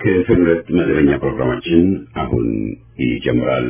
ክፍል ሁለት መደበኛ ፕሮግራማችን አሁን ይጀምራል።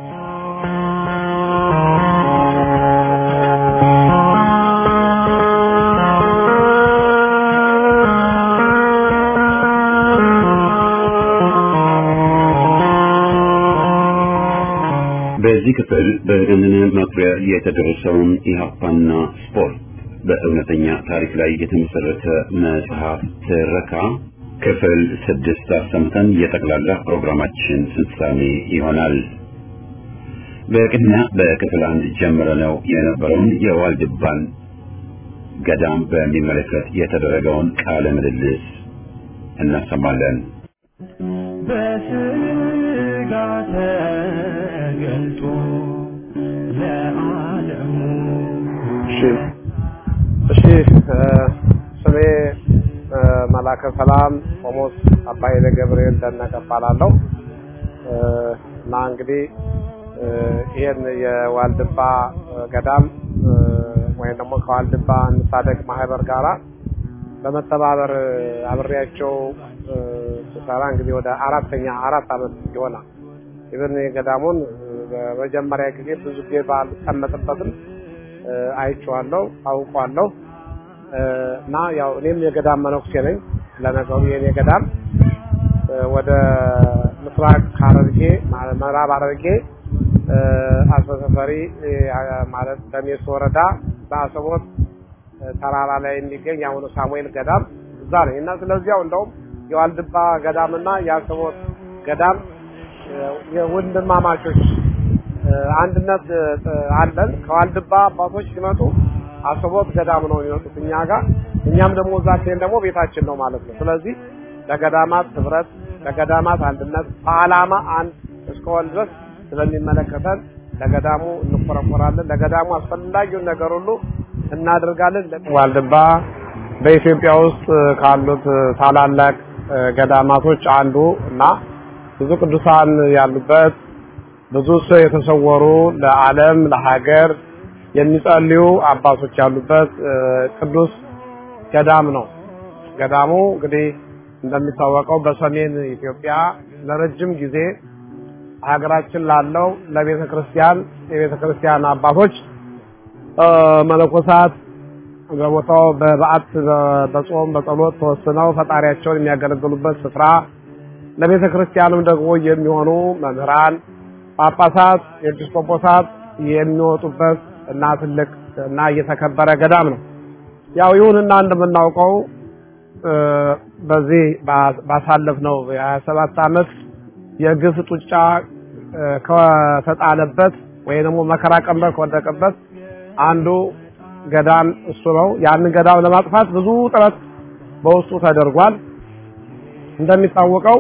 በዚህ ክፍል በገነነ መኩሪያ የተደረሰውን ኢህአፓና ስፖርት በእውነተኛ ታሪክ ላይ የተመሰረተ መጽሐፍ ትረካ ክፍል ስድስት አሰምተን የጠቅላላ ፕሮግራማችን ፍጻሜ ይሆናል። በቅድሚያ በክፍል አንድ ጀምረነው የነበረውን የዋልድባን ገዳም በሚመለከት የተደረገውን ቃለ ምልልስ እናሰማለን። በስጋ ተገልጦ ለዓለሙ እሺ እሺ ስሜ መላከ ሰላም ቆሞስ አባይነ ገብርኤል ደነቀ እባላለሁ እና እንግዲህ ይህን የዋልድባ ገዳም ወይም ደግሞ ከዋልድባ እንታደግ ማህበር ጋራ በመተባበር አብሬያቸው ስሰራ እንግዲህ ወደ አራተኛ አራት አመት ይሆናል። ኢቨን የገዳሙን በመጀመሪያ ጊዜ ብዙ ጊዜ ባልቀመጥበትም አይቼዋለሁ፣ አውቋለሁ እና ያው እኔም የገዳም መነኩሴ ነኝ። ለነገሩ የኔ ገዳም ወደ ምስራቅ ሐረርጌ ምዕራብ ሐረርጌ አስበሰፈሪ ማለት ደሜስ ወረዳ በአሰቦት ተራራ ላይ የሚገኝ የአሁኑ ሳሙኤል ገዳም እዛ ነኝ እና ስለዚያው እንደውም የዋልድባ ገዳምና የአሰቦት ገዳም የወንድማማቾች አንድነት አለን። ከዋልድባ አባቶች ሲመጡ አሰቦት ገዳም ነው የሚመጡት እኛ ጋር፣ እኛም ደግሞ እዛ ሲሄን ደግሞ ቤታችን ነው ማለት ነው። ስለዚህ ለገዳማት ህብረት፣ ለገዳማት አንድነት በዓላማ አንድ እስከሆን ድረስ ስለሚመለከተን ለገዳሙ እንቆረቆራለን። ለገዳሙ አስፈላጊውን ነገር ሁሉ እናደርጋለን። ዋልድባ በኢትዮጵያ ውስጥ ካሉት ታላላቅ ገዳማቶች አንዱ እና ብዙ ቅዱሳን ያሉበት ብዙ ሰው የተሰወሩ ለዓለም ለሀገር የሚጸልዩ አባቶች ያሉበት ቅዱስ ገዳም ነው። ገዳሙ እንግዲህ እንደሚታወቀው በሰሜን ኢትዮጵያ ለረጅም ጊዜ ሀገራችን ላለው ለቤተ ክርስቲያን የቤተ ክርስቲያን አባቶች መነኮሳት በቦታው በበዓት በጾም በጸሎት ተወስነው ፈጣሪያቸውን የሚያገለግሉበት ስፍራ ለቤተ ክርስቲያንም ደግሞ የሚሆኑ መምህራን፣ ጳጳሳት፣ ኤጲስቆጶሳት የሚወጡበት እና ትልቅ እና እየተከበረ ገዳም ነው። ያው ይሁንና እንደምናውቀው በዚህ ባሳለፍነው የሀያ ሰባት ዓመት የግፍ ጡጫ ከተጣለበት ወይ ደግሞ መከራ ቀንበር ከወደቀበት አንዱ ገዳም እሱ ነው። ያንን ገዳም ለማጥፋት ብዙ ጥረት በውስጡ ተደርጓል። እንደሚታወቀው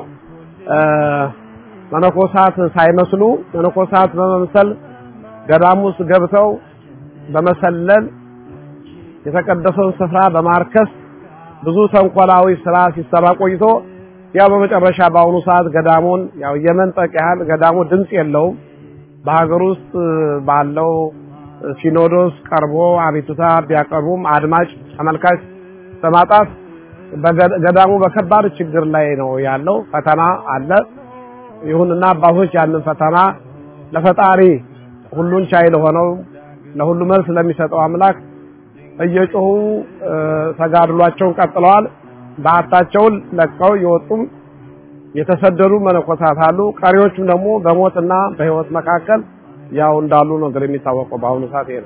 መነኮሳት ሳይመስሉ መነኮሳት በመምሰል ገዳም ውስጥ ገብተው በመሰለል የተቀደሰውን ስፍራ በማርከስ ብዙ ተንኮላዊ ስራ ሲሰራ ቆይቶ ያው በመጨረሻ በአሁኑ ሰዓት ገዳሙን ያው የመንጠቅ ያህል ገዳሙ ድምጽ የለውም። በሀገር ውስጥ ባለው ሲኖዶስ ቀርቦ አቤቱታ ቢያቀርቡም አድማጭ ተመልካች በማጣት ገዳሙ በከባድ ችግር ላይ ነው ያለው። ፈተና አለ። ይሁንና አባቶች ያንን ፈተና ለፈጣሪ ሁሉን ቻይ ለሆነው ለሁሉ መልስ ለሚሰጠው አምላክ እየጮሁ ተጋድሏቸውን ቀጥለዋል። በዓታቸውን ለቀው የወጡም የተሰደዱ መነኮሳት አሉ። ቀሪዎቹም ደግሞ በሞትና በሕይወት መካከል ያው እንዳሉ ነው እንግዲህ የሚታወቀው በአሁኑ ሰዓት ይሄ ነው።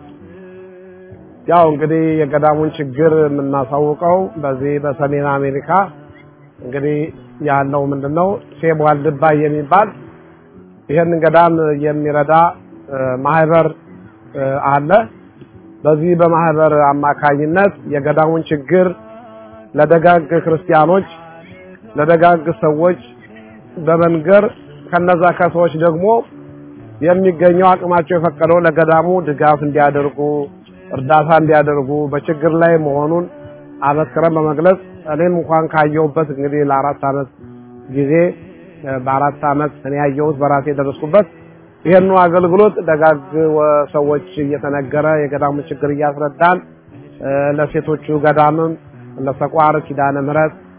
ያው እንግዲህ የገዳሙን ችግር የምናሳውቀው በዚህ በሰሜን አሜሪካ እንግዲህ ያለው ምንድነው ሴብ ዋልድባ የሚባል ይሄንን ገዳም የሚረዳ ማህበር አለ። በዚህ በማህበር አማካኝነት የገዳሙን ችግር ለደጋግ ክርስቲያኖች ለደጋግ ሰዎች በመንገር ከነዛ ከሰዎች ደግሞ የሚገኘው አቅማቸው የፈቀደው ለገዳሙ ድጋፍ እንዲያደርጉ እርዳታ እንዲያደርጉ በችግር ላይ መሆኑን አበክረን በመግለጽ እኔም እንኳን ካየሁበት እንግዲህ ለአራት አመት ጊዜ በአራት አመት እኔ ያየሁት በራሴ የደረስኩበት ይሄኑ አገልግሎት ደጋግ ሰዎች እየተነገረ የገዳሙ ችግር እያስረዳን ለሴቶቹ ገዳምም ለሰቋር ኪዳነ ምሕረት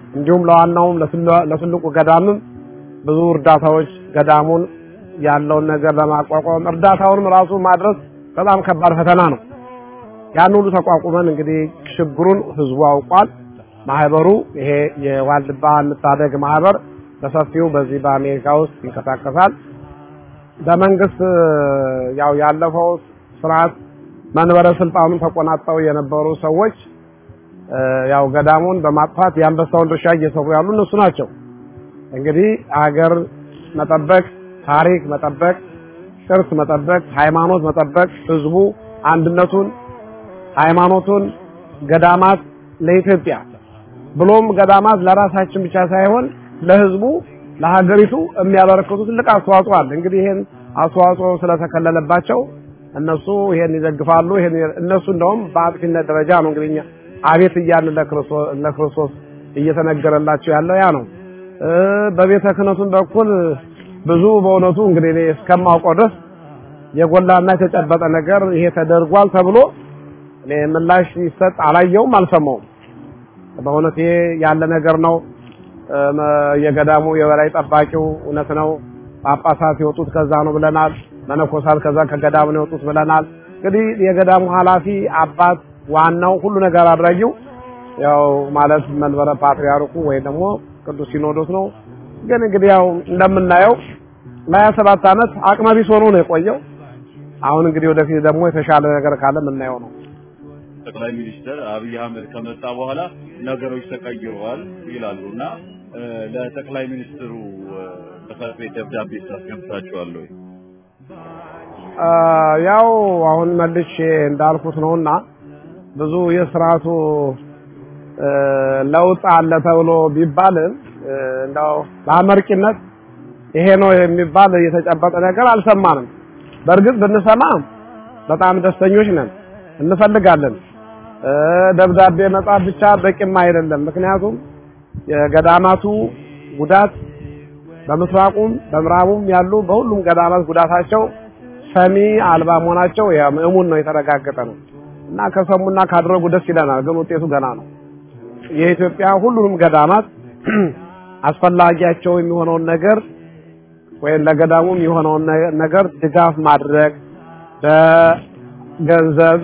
እንዲሁም ለዋናውም ለትልቁ ገዳምም ብዙ እርዳታዎች ገዳሙን ያለውን ነገር ለማቋቋም እርዳታውንም ራሱ ማድረስ በጣም ከባድ ፈተና ነው። ያን ሁሉ ተቋቁመን እንግዲህ ችግሩን ህዝቡ አውቋል። ማህበሩ ይሄ የዋልድባ እንታደግ ማህበር በሰፊው በዚህ በአሜሪካ ውስጥ ይንቀሳቀሳል። በመንግስት ያው ያለፈው ስርዓት መንበረ ስልጣኑን ተቆናጠው የነበሩ ሰዎች ያው ገዳሙን በማጥፋት የአንበሳውን ድርሻ እየሰሩ ያሉ እነሱ ናቸው። እንግዲህ አገር መጠበቅ፣ ታሪክ መጠበቅ፣ ቅርስ መጠበቅ፣ ሃይማኖት መጠበቅ፣ ህዝቡ አንድነቱን፣ ሃይማኖቱን፣ ገዳማት ለኢትዮጵያ ብሎም ገዳማት ለራሳችን ብቻ ሳይሆን ለህዝቡ ለሀገሪቱ የሚያበረክቱ ትልቅ አስተዋጽኦ አለ። እንግዲህ ይሄን አስተዋጽኦ ስለተከለለባቸው እነሱ ይሄን ይደግፋሉ። ይሄን እነሱ እንደውም በአጥፊነት ደረጃ ነው እንግዲህ እኛ አቤት እያልን ለክርስቶስ ለክርስቶስ እየተነገረላቸው ያለው ያ ነው። በቤተ ክህነቱም በኩል ብዙ በእውነቱ እንግዲህ እኔ እስከማውቀው ድረስ የጎላና የተጨበጠ ነገር ይሄ ተደርጓል ተብሎ እኔ ምላሽ ይሰጥ አላየውም፣ አልሰማውም። በእውነት ይሄ ያለ ነገር ነው። የገዳሙ የበላይ ጠባቂው እውነት ነው። ጳጳሳት የወጡት ከዛ ነው ብለናል። መነኮሳት ከዛ ከገዳሙ ነው የወጡት ብለናል። እንግዲህ የገዳሙ ኃላፊ አባት ዋናው ሁሉ ነገር አድራጊው ያው ማለት መንበረ ፓትርያርኩ ወይ ደግሞ ቅዱስ ሲኖዶስ ነው። ግን እንግዲህ ያው እንደምናየው ለሀያ ሰባት ዓመት አቅመ ቢስ ሆኖ ነው የቆየው። አሁን እንግዲህ ወደፊት ደግሞ የተሻለ ነገር ካለ የምናየው ነው። ጠቅላይ ሚኒስትር አብይ አህመድ ከመጣ በኋላ ነገሮች ተቀይረዋል ይላሉ እና ለጠቅላይ ሚኒስትሩ ጽሕፈት ቤት ደብዳቤ አስገብታችኋል ወይ? ያው አሁን መልሼ እንዳልኩት ነውና ብዙ የስርዓቱ ለውጥ አለ ተብሎ ቢባልም እንደው በአመርቂነት ይሄ ነው የሚባል የተጨበጠ ነገር አልሰማንም። በእርግጥ ብንሰማ በጣም ደስተኞች ነን፣ እንፈልጋለን። ደብዳቤ መጻፍ ብቻ በቂም አይደለም። ምክንያቱም የገዳማቱ ጉዳት በምስራቁም በምዕራቡም ያሉ በሁሉም ገዳማት ጉዳታቸው ሰሚ አልባ መሆናቸው እሙን ነው፣ የተረጋገጠ ነው እና ከሰሙና ካደረጉ ደስ ይለናል። ግን ውጤቱ ገና ነው። የኢትዮጵያ ሁሉንም ገዳማት አስፈላጊያቸው የሚሆነውን ነገር ወይም ለገዳሙም የሆነውን ነገር ድጋፍ ማድረግ በገንዘብ፣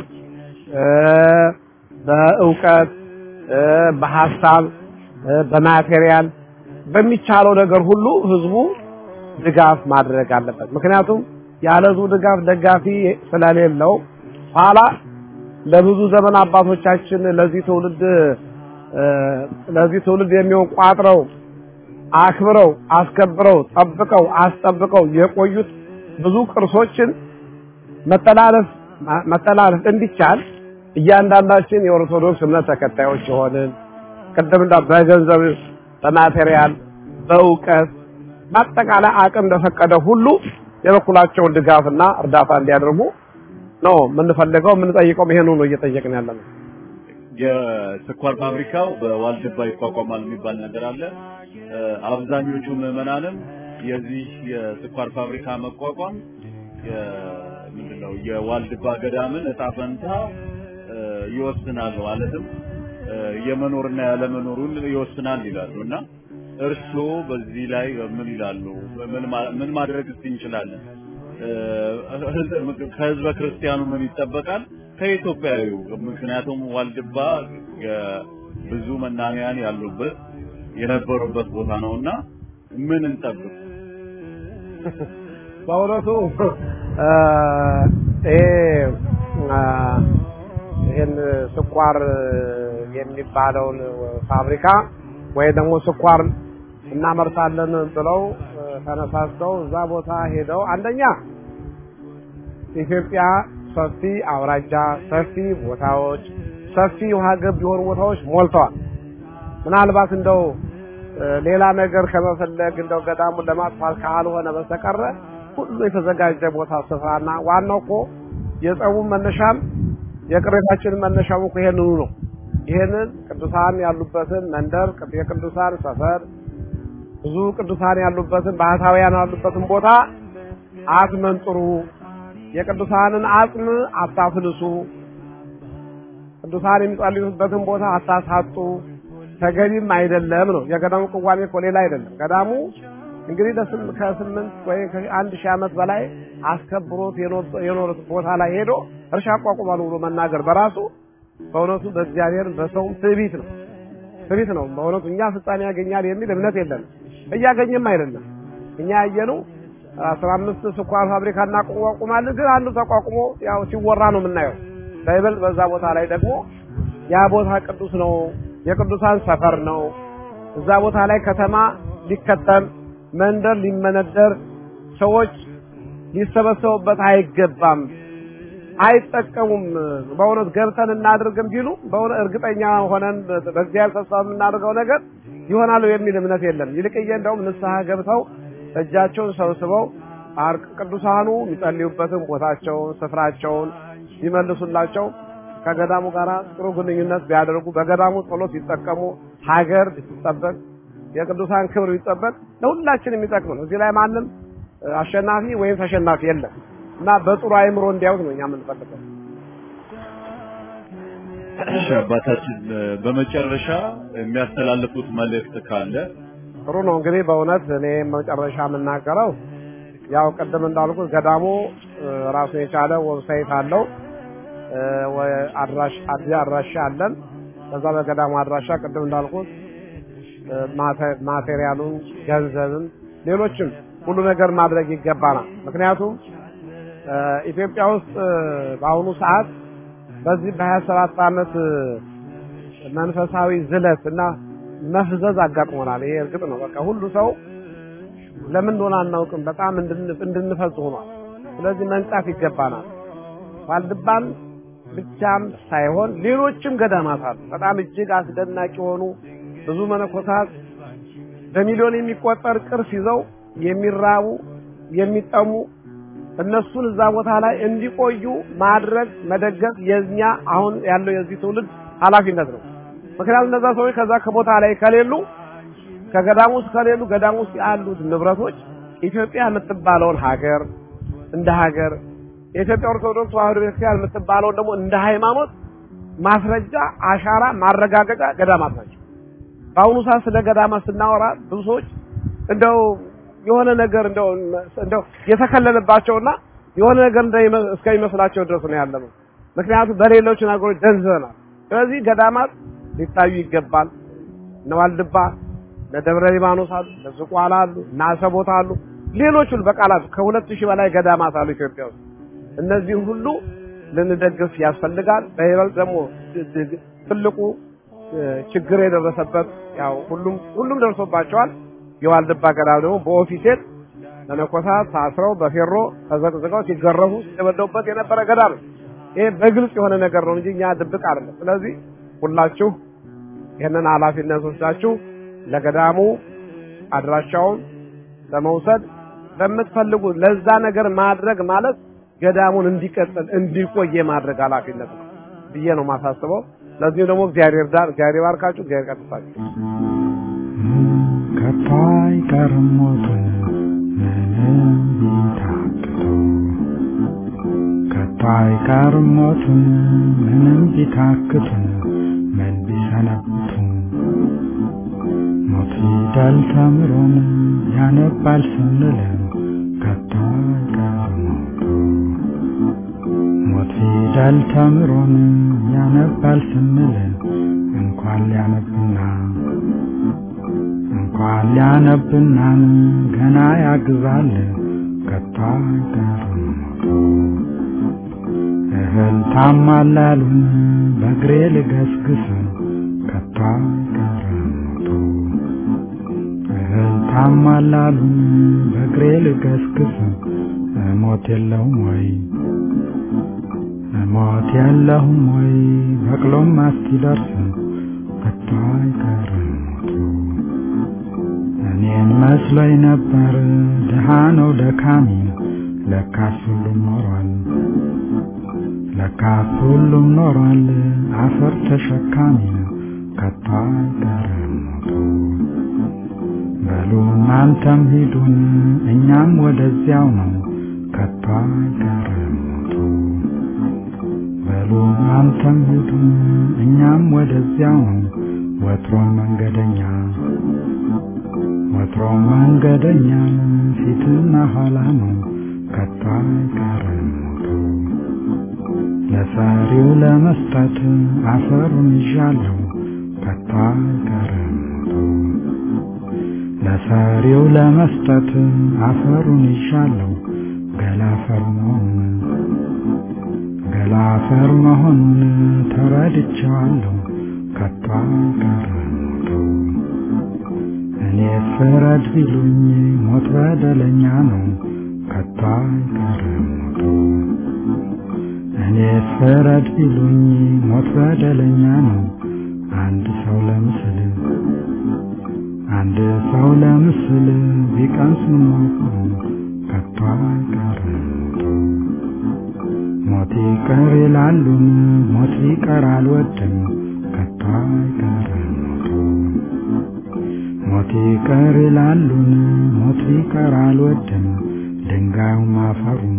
በእውቀት፣ በሀሳብ፣ በማቴሪያል በሚቻለው ነገር ሁሉ ህዝቡ ድጋፍ ማድረግ አለበት። ምክንያቱም ያለ ህዝቡ ድጋፍ ደጋፊ ስለሌለው ኋላ ለብዙ ዘመን አባቶቻችን ለዚህ ትውልድ ለዚህ ትውልድ የሚሆን ቋጥረው አክብረው አስከብረው ጠብቀው አስጠብቀው የቆዩት ብዙ ቅርሶችን መተላለፍ መተላለፍ እንዲቻል እያንዳንዳችን የኦርቶዶክስ እምነት ተከታዮች የሆንን ቅድም እንዳ በገንዘብ በማቴሪያል በእውቀት በአጠቃላይ አቅም እንደፈቀደ ሁሉ የበኩላቸውን ድጋፍና እርዳታ እንዲያደርጉ ነው የምንፈልገው። የምንጠይቀው ይሄን ነው እየጠየቅን ያለ ነው። የስኳር ፋብሪካው በዋልድባ ይቋቋማል የሚባል ነገር አለ። አብዛኞቹ ምዕመናንም የዚህ የስኳር ፋብሪካ መቋቋም ምንድነው የዋልድባ ገዳምን እጣ ፈንታ ይወስናል ማለትም የመኖርና ያለመኖሩን ይወስናል ይላሉ እና እርስዎ በዚህ ላይ ምን ይላሉ? ምን ማድረግ እንችላለን? ከህዝበ ክርስቲያኑ ምን ይጠበቃል? ከኢትዮጵያዊው ምክንያቱም ዋልድባ ብዙ መናንያን ያሉበት የነበሩበት ቦታ ነውና ምን እንጠብቅ? በእውነቱ ይሄ ይህን ስኳር የሚባለውን ፋብሪካ ወይ ደግሞ ስኳር እናመርታለን ብለው ተነሳስተው እዛ ቦታ ሄደው አንደኛ ኢትዮጵያ ሰፊ አውራጃ፣ ሰፊ ቦታዎች፣ ሰፊ ውሃ ገብ የሆኑ ቦታዎች ሞልተዋል። ምናልባት እንደው ሌላ ነገር ከመፈለግ እንደው ገዳሙን ለማጥፋት ካልሆነ በስተቀረ ሁሉ የተዘጋጀ ቦታ ስፍራና ዋናው እኮ የጸቡ መነሻም የቅሬታችን መነሻው እኮ ይሄንኑ ነው። ይሄንን ቅዱሳን ያሉበትን መንደር የቅዱሳን ሰፈር ብዙ ቅዱሳን ያሉበትን ባህታውያን ያሉበትን ቦታ አትመንጥሩ፣ የቅዱሳንን አጽም አታፍልሱ፣ ቅዱሳን የሚጸልዩበትን ቦታ አታሳጡ፣ ተገቢም አይደለም ነው። የገዳሙ ቅዋሜ እኮ ሌላ አይደለም። ገዳሙ እንግዲህ ከስምንት ወይ ከአንድ ሺህ ዓመት በላይ አስከብሮት የኖሩት ቦታ ላይ ሄዶ እርሻ አቋቁማሉ ብሎ መናገር በራሱ በእውነቱ በእግዚአብሔር በሰውም ትዕቢት ነው ትዕቢት ነው። በእውነቱ እኛ ፍጻሜ ያገኛል የሚል እምነት የለንም። እያገኘም አይደለም። እኛ ያየነው አስራ አምስት ስኳር ፋብሪካ እናቋቁማለን፣ ግን አንዱ ተቋቁሞ ያው ሲወራ ነው የምናየው። በይበልጥ በዛ ቦታ ላይ ደግሞ ያ ቦታ ቅዱስ ነው፣ የቅዱሳን ሰፈር ነው። እዛ ቦታ ላይ ከተማ ሊከተም መንደር ሊመነደር ሰዎች ሊሰበሰቡበት አይገባም፣ አይጠቀሙም። በእውነት ገብተን እናድርግም ቢሉ በእውነት እርግጠኛ ሆነን በእግዚአብሔር ተስፋ የምናደርገው ነገር ይሆናሉ የሚል እምነት የለም። ይልቅዬ እንደውም ንስሐ ገብተው እጃቸውን ሰብስበው ቅዱሳኑ የሚጸልዩበትን ቦታቸውን ስፍራቸውን ቢመልሱላቸው ከገዳሙ ጋር ጥሩ ግንኙነት ቢያደርጉ በገዳሙ ጸሎት ቢጠቀሙ ሀገር ቢጠበቅ የቅዱሳን ክብር ቢጠበቅ ለሁላችን የሚጠቅም ነው። እዚህ ላይ ማንም አሸናፊ ወይም ተሸናፊ የለም እና በጥሩ አይምሮ እንዲያዩት ነው እኛ የምንፈልገው። እሺ አባታችን በመጨረሻ የሚያስተላልፉት መልእክት ካለ ጥሩ ነው። እንግዲህ በእውነት እኔ መጨረሻ የምናገረው ያው ቅድም እንዳልኩት ገዳሙ ራሱን የቻለ ዌብሳይት አለው። አድራሽ አድራሻ አለን። ከዛ በገዳሙ አድራሻ ቅድም እንዳልኩት ማቴሪያሉን፣ ገንዘብን፣ ሌሎችም ሁሉ ነገር ማድረግ ይገባናል። ምክንያቱም ኢትዮጵያ ውስጥ በአሁኑ ሰዓት በዚህ በሀያ ሰባት ዓመት መንፈሳዊ ዝለት እና መፍዘዝ አጋጥሞናል። ይሄ እርግጥ ነው። በቃ ሁሉ ሰው ለምን እንደሆነ አናውቅም፣ በጣም እንድንፈዝ ሆኗል። ስለዚህ መንቃት ይገባናል። ዋልድባን ብቻም ሳይሆን ሌሎችም ገዳማት አሉ። በጣም እጅግ አስደናቂ የሆኑ ብዙ መነኮሳት በሚሊዮን የሚቆጠር ቅርስ ይዘው የሚራቡ የሚጠሙ እነሱን እዛ ቦታ ላይ እንዲቆዩ ማድረግ መደገፍ የኛ አሁን ያለው የዚህ ትውልድ ኃላፊነት ነው። ምክንያቱም እነዛ ሰዎች ከዛ ከቦታ ላይ ከሌሉ ከገዳሙ ውስጥ ከሌሉ ገዳሙ ውስጥ ያሉት ንብረቶች ኢትዮጵያ የምትባለውን ሀገር እንደ ሀገር የኢትዮጵያ ኦርቶዶክስ ተዋሕዶ ቤተክርስቲያን የምትባለውን ደግሞ እንደ ሃይማኖት ማስረጃ አሻራ ማረጋገጫ ገዳማት ናቸው። በአሁኑ ሰዓት ስለ ገዳማት ስናወራ ብዙ ሰዎች እንደው የሆነ ነገር እንደው እንደው የተከለለባቸውና የሆነ ነገር እስከሚመስላቸው ድረስ ነው ያለነው። ምክንያቱም በሌሎች ነገሮች ደንዝዘናል። ስለዚህ ገዳማት ሊታዩ ይገባል። እነ ዋልድባ፣ እነ ደብረ ሊባኖስ አሉ፣ እነ ዝቋላ አሉ፣ እነ አሰቦት አሉ፣ ሌሎች ሁሉ በቃላት ከሁለት ሺህ በላይ ገዳማት አሉ ኢትዮጵያ ውስጥ። እነዚህ ሁሉ ልንደግፍ ያስፈልጋል። በይበልጥ ደግሞ ትልቁ ችግር የደረሰበት ያው ሁሉም ሁሉም ደርሶባቸዋል። የዋልድባ ገዳም ደግሞ በኦፊሴል መነኮሳት ታስረው በፌሮ ተዘቅዝቀው ሲገረፉ ሲደበደቡበት የነበረ ገዳም ነው። ይሄ በግልጽ የሆነ ነገር ነው እንጂ እኛ ድብቅ አይደለም። ስለዚህ ሁላችሁ ይህንን ኃላፊነት ወስዳችሁ ለገዳሙ አድራሻውን በመውሰድ በምትፈልጉ ለዛ ነገር ማድረግ ማለት ገዳሙን እንዲቀጥል እንዲቆይ የማድረግ ኃላፊነት ነው ብዬ ነው ማሳስበው። ለዚህም ደግሞ እግዚአብሔር ዳር እግዚአብሔር ባርካችሁ፣ እግዚአብሔር ቀጥታችሁ ከቶ አይቀርም ሞት ምንም ቢታክቱ ከቶ አይቀርም ሞት ምንም ቢታክቱ ምን ቢሰነብቱ ሞት ፊደል ተምሮን ያነባል ስንል ከቶ አይቀርም ሞቱ ሞት ፊደል ተምሮን ያነባል ስንል እንኳን ሊያነብና እንኳን ሊያነብናን ገና ያግዛል ከቶ አይቀርም ሞቱ እህል ታማላሉን በእግሬ ልገስግስ ከቶ አይቀርም ሞቱ እህል ታማላሉን በእግሬ ልገስግስ እሞት የለውም ወይ እሞት የለሁም ወይ በቅሎም አስኪደርስ ከቶ አይቀርም ሞቱ እኔን መስሎኝ ነበር ድሃ ነው ደካሚ ለካስ ሁሉም ኖሯል ለካስ ሁሉም ኖሯል አፈር ተሸካሚ ከቶ አይቀርም ሞቱ በሉ እናንተም ሂዱን እኛም ወደዚያው ነው ከቶ አይቀርም ሞቱ በሉ እናንተም ሂዱን እኛም ወደዚያው ነው ወትሮም መንገደኛ ወትሮም መንገደኛ ፊትና ኋላ ነው ከቶ አይቀርም ሞቱ ለሰሪው ለመስጠት አፈሩን ይዣለሁ ከቶ አይቀርም ሞቱ ለሰሪው ለመስጠት አፈሩን ይዣለሁ ገላፈር መሆኑን ገላፈር መሆኑን ተረድቼዋለሁ ከቶ አይቀርም ሞቱ እኔ ፍረድ ቢሉኝ ሞት በደለኛ ነው ከቶ አይቀርም ሞቱ እኔ ፍረድ ቢሉኝ ሞት በደለኛ ነው አንድ ሰው ለምስል አንድ ሰው ለምስል ቢቀምስ ሞቱ ከቶ አይቀርም ሞቱ ሞት ይቀር ይላሉን ሞት ሊቀር አልወድም ከቶ አይቀርም ሞቱ ሞት ይቀር ይላሉን ሞት ሊቀር አልወድም ድንጋዩም አፈሩም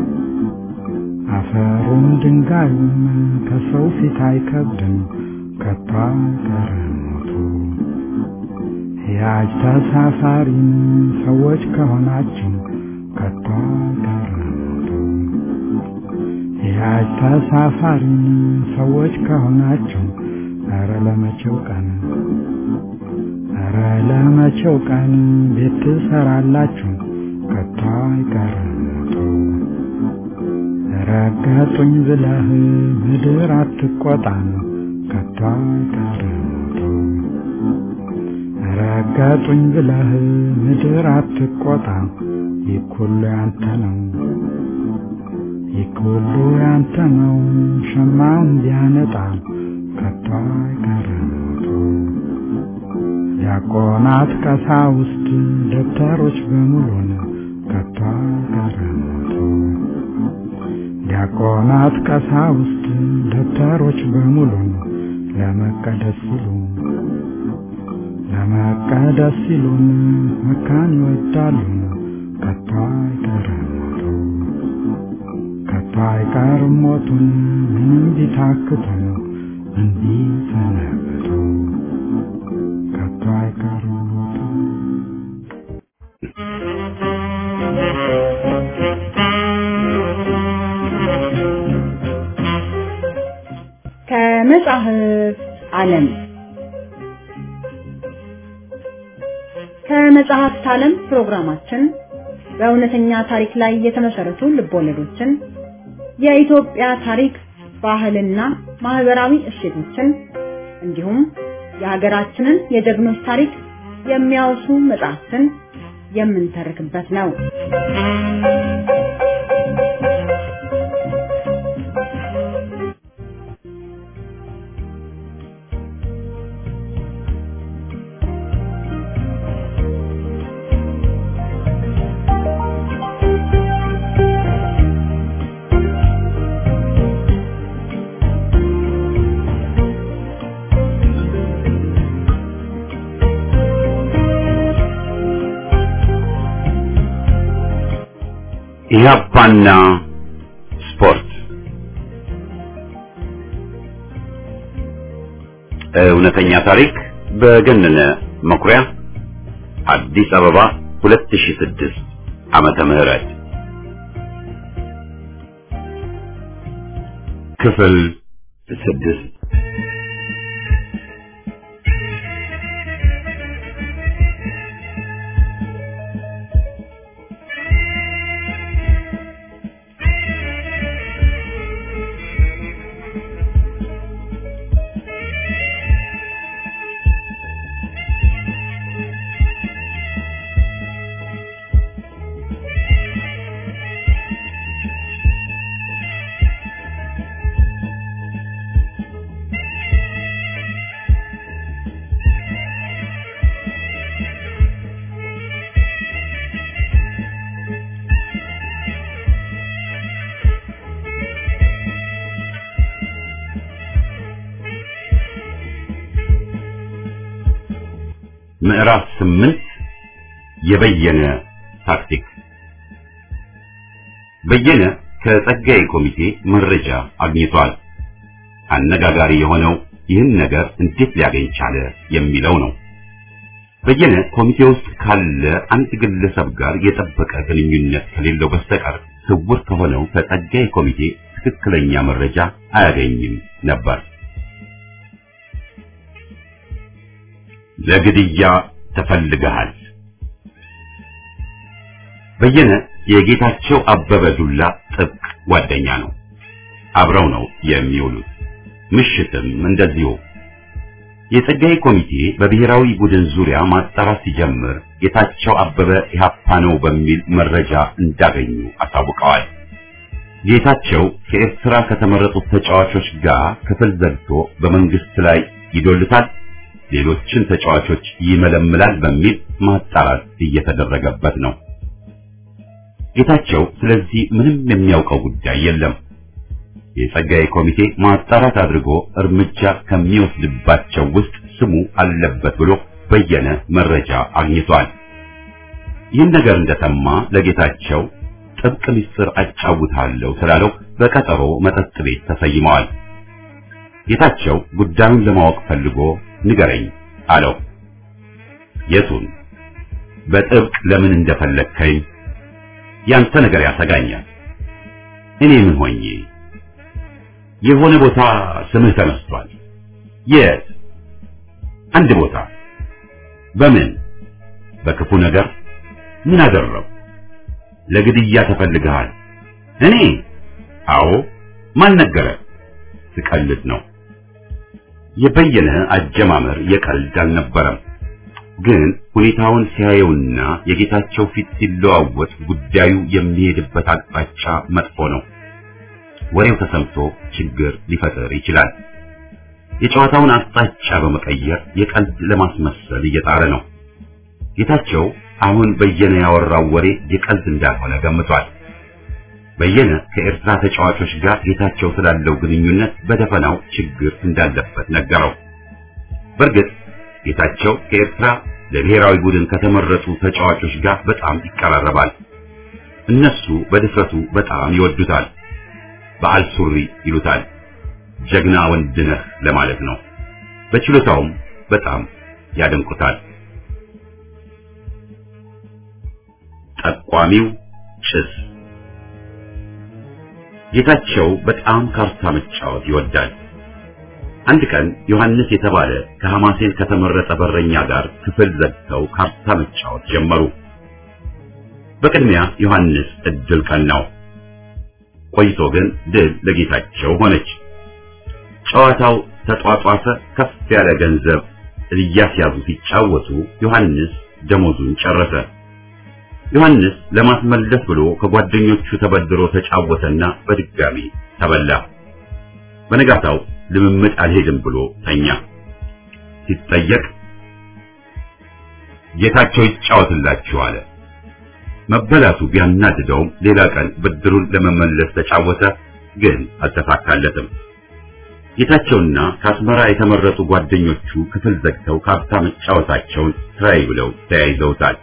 አፈሩም ድንጋዩም ከሰው ፊት አይከብድም ከቶ አይቀርም ሞቱ ሕያጅ ተሳፋሪን ሰዎች ከሆናችሁ ከቶ አይቀርም ሞቱ ሕያጅ ተሳፋሪን ሰዎች ከሆናችሁ ኧረ ለመቼው ቀን ኧረ ለመቼው ቀን ቤት ትሰራላችሁ ከቶ አይቀርም ሞቱ ረገጡኝ ብለህ ምድር አትቆጣም ከቶ አይቀርም ሞቱ ረገጡኝ ብለህ ምድር አትቆጣ ይኩሉ ያንተ ነው ይኩሉ ያንተ ነው ሸማውን ቢያነጣ ከቶ አይቀርም ሞቱ ዲያቆናት ቀሳውስት ደብተሮች በሙሉን ከቶ አይቀርም ሞቱ ዲያቆናት ቀሳውስት ደብተሮች በሙሉን ለመቀደስ ሲሉ ለመቀደስ ሲሉን መካን ይወዳሉ ከቶ አይቀርም ሞቱ ከቶ አይቀርም ሞቱን ምንም ቢታክቱን እንዲህ ሰነበቱ ከቶ አይቀርም ሞቱ ከመጽሐፍ ዓለም ከመጽሐፍት ዓለም ፕሮግራማችን በእውነተኛ ታሪክ ላይ የተመሰረቱ ልቦለዶችን፣ የኢትዮጵያ ታሪክ፣ ባህልና ማህበራዊ እሴቶችን እንዲሁም የሀገራችንን የጀግኖች ታሪክ የሚያወሱ መጽሐፍትን የምንተርክበት ነው። ኢህአፓና ስፖርት እውነተኛ ታሪክ በገነነ መኩሪያ አዲስ አበባ 2006 ዓመተ ምህረት ክፍል ስድስት ምዕራፍ ስምንት የበየነ ታክቲክ በየነ ከጸጋዬ ኮሚቴ መረጃ አግኝቷል። አነጋጋሪ የሆነው ይህን ነገር እንዴት ሊያገኝ ቻለ የሚለው ነው። በየነ ኮሚቴ ውስጥ ካለ አንድ ግለሰብ ጋር የጠበቀ ግንኙነት ከሌለው በስተቀር ስውር ከሆነው ከጸጋዬ ኮሚቴ ትክክለኛ መረጃ አያገኝም ነበር። ለግድያ ተፈልገሃል። በየነ የጌታቸው አበበ ዱላ ጥብቅ ጓደኛ ነው። አብረው ነው የሚውሉት። ምሽትም እንደዚሁ። የጸጋዬ ኮሚቴ በብሔራዊ ቡድን ዙሪያ ማጣራት ሲጀምር ጌታቸው አበበ ኢህአፓ ነው በሚል መረጃ እንዳገኙ አሳውቀዋል። ጌታቸው ከኤርትራ ከተመረጡት ተጫዋቾች ጋር ክፍል ዘግቶ በመንግስት ላይ ይዶልታል፣ ሌሎችን ተጫዋቾች ይመለምላል በሚል ማጣራት እየተደረገበት ነው። ጌታቸው ስለዚህ ምንም የሚያውቀው ጉዳይ የለም። የጸጋዬ ኮሚቴ ማጣራት አድርጎ እርምጃ ከሚወስድባቸው ውስጥ ስሙ አለበት ብሎ በየነ መረጃ አግኝቷል። ይህን ነገር እንደሰማ ለጌታቸው ጥብቅ ምስጢር አጫውታለሁ ስላለው በቀጠሮ መጠጥ ቤት ተሰይመዋል። ጌታቸው ጉዳዩን ለማወቅ ፈልጎ ንገረኝ አለው። የቱን? በጥብቅ ለምን እንደፈለግከኝ? ያንተ ነገር ያሰጋኛል። እኔ ምን ሆኜ? የሆነ ቦታ ስምህ ተነስቷል። የት? አንድ ቦታ። በምን? በክፉ ነገር። ምን አደረው? ለግድያ ተፈልገሃል። እኔ? አዎ። ማን ነገረ? ስቀልድ ነው። የበየነ አጀማመር የቀልድ አልነበረም። ግን ሁኔታውን ሲያየውና የጌታቸው ፊት ሲለዋወጥ ጉዳዩ የሚሄድበት አቅጣጫ መጥፎ ነው። ወሬው ተሰምቶ ችግር ሊፈጥር ይችላል። የጨዋታውን አቅጣጫ በመቀየር የቀልድ ለማስመሰል እየጣረ ነው። ጌታቸው አሁን በየነ ያወራው ወሬ የቀልድ እንዳልሆነ ገምቷል። በየነ ከኤርትራ ተጫዋቾች ጋር ጌታቸው ስላለው ግንኙነት በደፈናው ችግር እንዳለበት ነገረው። በእርግጥ ጌታቸው ከኤርትራ ለብሔራዊ ቡድን ከተመረጡ ተጫዋቾች ጋር በጣም ይቀራረባል። እነሱ በድፍረቱ በጣም ይወዱታል። በዓል ሱሪ ይሉታል። ጀግና ወንድ ነህ ለማለት ነው። በችሎታውም በጣም ያደንቁታል። ጠቋሚው ጭስ ጌታቸው በጣም ካርታ መጫወት ይወዳል። አንድ ቀን ዮሐንስ የተባለ ከሐማሴን ከተመረጠ በረኛ ጋር ክፍል ዘግተው ካርታ መጫወት ጀመሩ። በቅድሚያ ዮሐንስ እድል ቀናው። ቆይቶ ግን ድል ለጌታቸው ሆነች። ጨዋታው ተጧጧፈ። ከፍ ያለ ገንዘብ እያስያዙ ሲጫወቱ ዮሐንስ ደሞዙን ጨረሰ። ዮሐንስ ለማስመለስ ብሎ ከጓደኞቹ ተበድሮ ተጫወተና በድጋሚ ተበላ። በነጋታው ልምምድ አልሄድም ብሎ ተኛ። ሲጠየቅ ጌታቸው ይጫወትላችሁ አለ። መበላቱ ቢያናድደውም ሌላ ቀን ብድሩን ለመመለስ ተጫወተ፣ ግን አልተሳካለትም። ጌታቸውና ከአስመራ የተመረጡ ጓደኞቹ ክፍል ዘግተው ካርታ መጫወታቸውን ስራዬ ብለው ተያይዘውታል።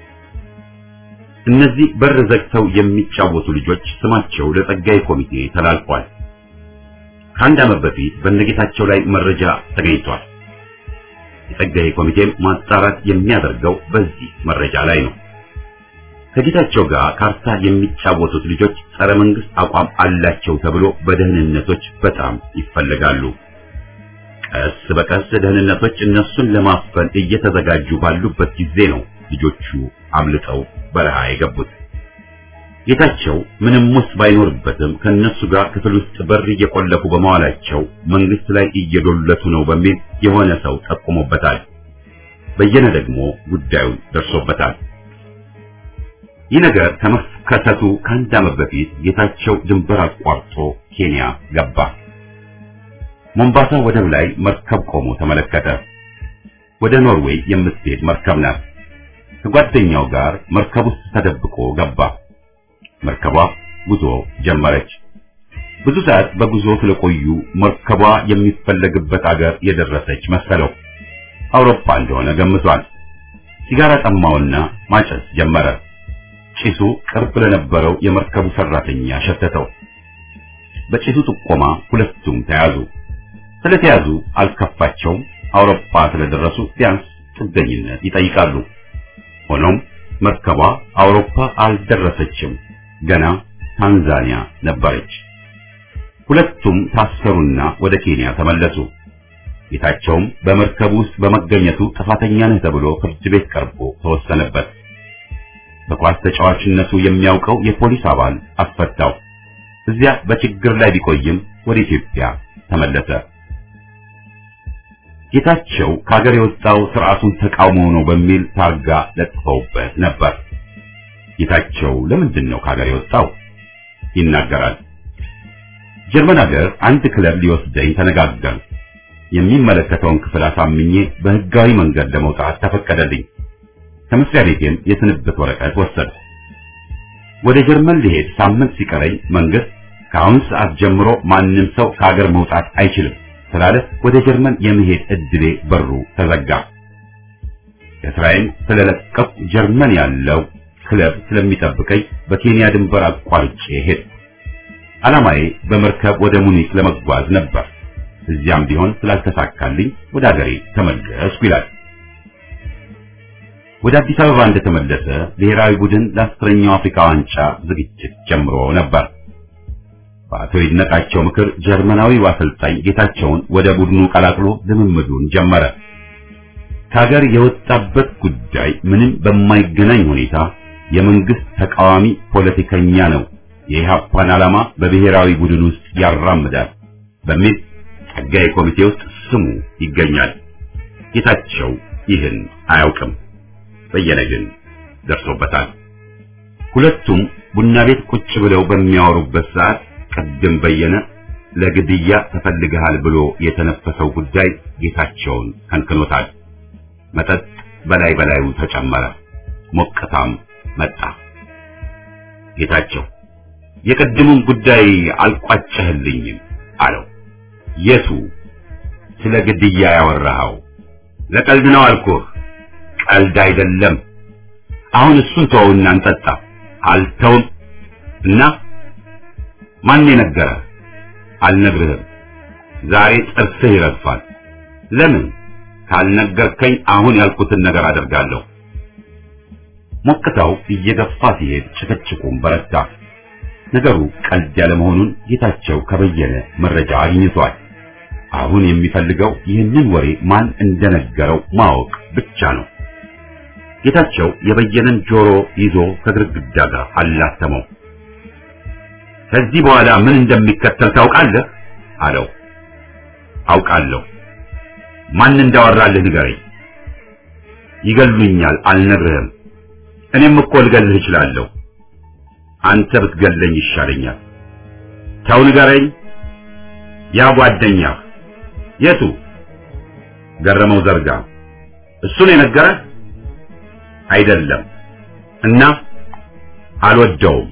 እነዚህ በር ዘግተው የሚጫወቱ ልጆች ስማቸው ለጸጋይ ኮሚቴ ተላልፏል። ከአንድ ዓመት በፊት በነጌታቸው ላይ መረጃ ተገኝቷል። የጸጋይ ኮሚቴም ማጣራት የሚያደርገው በዚህ መረጃ ላይ ነው። ከጌታቸው ጋር ካርታ የሚጫወቱት ልጆች ጸረ መንግስት አቋም አላቸው ተብሎ በደህንነቶች በጣም ይፈለጋሉ። ቀስ በቀስ ደህንነቶች እነሱን ለማፈን እየተዘጋጁ ባሉበት ጊዜ ነው ልጆቹ አምልጠው በረሃ የገቡት። ጌታቸው ምንም ውስጥ ባይኖርበትም ከነሱ ጋር ክፍል ውስጥ በር እየቆለፉ በመዋላቸው መንግስት ላይ እየዶለቱ ነው በሚል የሆነ ሰው ጠቁሞበታል። በየነ ደግሞ ጉዳዩን ደርሶበታል። ይህ ነገር ከመከሰቱ ከአንድ ዓመት በፊት ጌታቸው ድንበር አቋርጦ ኬንያ ገባ። ሞምባሳ ወደብ ላይ መርከብ ቆሞ ተመለከተ። ወደ ኖርዌይ የምትሄድ መርከብ ናት። ከጓደኛው ጋር መርከብ ውስጥ ተደብቆ ገባ። መርከቧ ጉዞ ጀመረች። ብዙ ሰዓት በጉዞ ስለቆዩ መርከቧ የሚፈለግበት አገር የደረሰች መሰለው። አውሮፓ እንደሆነ ገምቷል። ሲጋራ ጠማውና ማጨስ ጀመረ። ጭሱ ቅርብ ለነበረው የመርከቡ ሰራተኛ ሸተተው። በጭሱ ጥቆማ ሁለቱም ተያዙ። ስለተያዙ አልከፋቸውም። አውሮፓ ስለደረሱ ቢያንስ ጥገኝነት ይጠይቃሉ። ሆኖም መርከቧ አውሮፓ አልደረሰችም። ገና ታንዛኒያ ነበረች። ሁለቱም ታሰሩና ወደ ኬንያ ተመለሱ። ጌታቸውም በመርከብ ውስጥ በመገኘቱ ጥፋተኛ ነህ ተብሎ ፍርድ ቤት ቀርቦ ተወሰነበት። በኳስ ተጫዋችነቱ የሚያውቀው የፖሊስ አባል አስፈታው። እዚያ በችግር ላይ ቢቆይም ወደ ኢትዮጵያ ተመለሰ። ጌታቸው ከሀገር የወጣው ስርዓቱን ተቃውሞ ነው በሚል ታርጋ ለጥፈውበት ነበር። ጌታቸው ለምንድን ነው ከሀገር የወጣው ይናገራል። ጀርመን ሀገር አንድ ክለብ ሊወስደኝ ተነጋገርን። የሚመለከተውን ክፍል አሳምኜ በህጋዊ መንገድ ለመውጣት ተፈቀደልኝ። ከመስሪያ ቤቴም የስንብት ወረቀት ወሰድኩ። ወደ ጀርመን ሊሄድ ሳምንት ሲቀረኝ መንግስት ከአሁን ሰዓት ጀምሮ ማንም ሰው ከሀገር መውጣት አይችልም ስላለ ወደ ጀርመን የመሄድ እድሌ በሩ ተዘጋ። ከስራዬን ስለለቀቁ ጀርመን ያለው ክለብ ስለሚጠብቀኝ በኬንያ ድንበር አቋርጬ ሄድኩ። ዓላማዬ በመርከብ ወደ ሙኒክ ለመጓዝ ነበር። እዚያም ቢሆን ስላልተሳካልኝ ወደ ሀገሬ ተመለስኩ ይላል። ወደ አዲስ አበባ እንደተመለሰ ብሔራዊ ቡድን ለአስረኛው አፍሪካ ዋንጫ ዝግጅት ጀምሮ ነበር። በአቶ ይድነቃቸው ምክር ጀርመናዊው አሰልጣኝ ጌታቸውን ወደ ቡድኑ ቀላቅሎ ልምምዱን ጀመረ። ከሀገር የወጣበት ጉዳይ ምንም በማይገናኝ ሁኔታ የመንግስት ተቃዋሚ ፖለቲከኛ ነው፣ የኢህአፓን ዓላማ በብሔራዊ ቡድን ውስጥ ያራምዳል በሚል ጸጋዬ ኮሚቴ ውስጥ ስሙ ይገኛል። ጌታቸው ይህን አያውቅም። በየነ ግን ደርሶበታል። ሁለቱም ቡና ቤት ቁጭ ብለው በሚያወሩበት ሰዓት ቅድም በየነ ለግድያ ተፈልገሃል ብሎ የተነፈሰው ጉዳይ ጌታቸውን ከንክኖታል። መጠጥ በላይ በላዩ ተጨመረ። ሞቅታም መጣ። ጌታቸው የቅድሙን ጉዳይ አልቋጨህልኝም አለው። የቱ ስለ ግድያ ያወራኸው? ለቀልድ ነው አልኩህ። ቀልድ አይደለም። አሁን እሱን ተወውና እንጠጣ። አልተውም እና ማን የነገረ? አልነግርህም። ዛሬ ጥርስህ ይረግፋል። ለምን ካልነገርከኝ አሁን ያልኩትን ነገር አደርጋለሁ። ሞቅታው እየገፋ ሲሄድ ጭቅጭቁም በረታ። ነገሩ ቀልድ ያለ መሆኑን ጌታቸው ከበየነ መረጃ አግኝቷል። አሁን የሚፈልገው ይህንን ወሬ ማን እንደነገረው ማወቅ ብቻ ነው። ጌታቸው የበየነን ጆሮ ይዞ ከግድግዳ ጋር አላተመው። ከዚህ በኋላ ምን እንደሚከተል ታውቃለህ? አለው። አውቃለሁ። ማን እንዳወራልህ ንገረኝ። ይገሉኛል፣ አልነግርህም። እኔም እኮ ልገልህ እችላለሁ። አንተ ብትገለኝ ይሻለኛል። ተው ንገረኝ። ያ ጓደኛህ የቱ? ገረመው ዘርጋ። እሱ ነው የነገረህ? አይደለም። እና አልወደውም።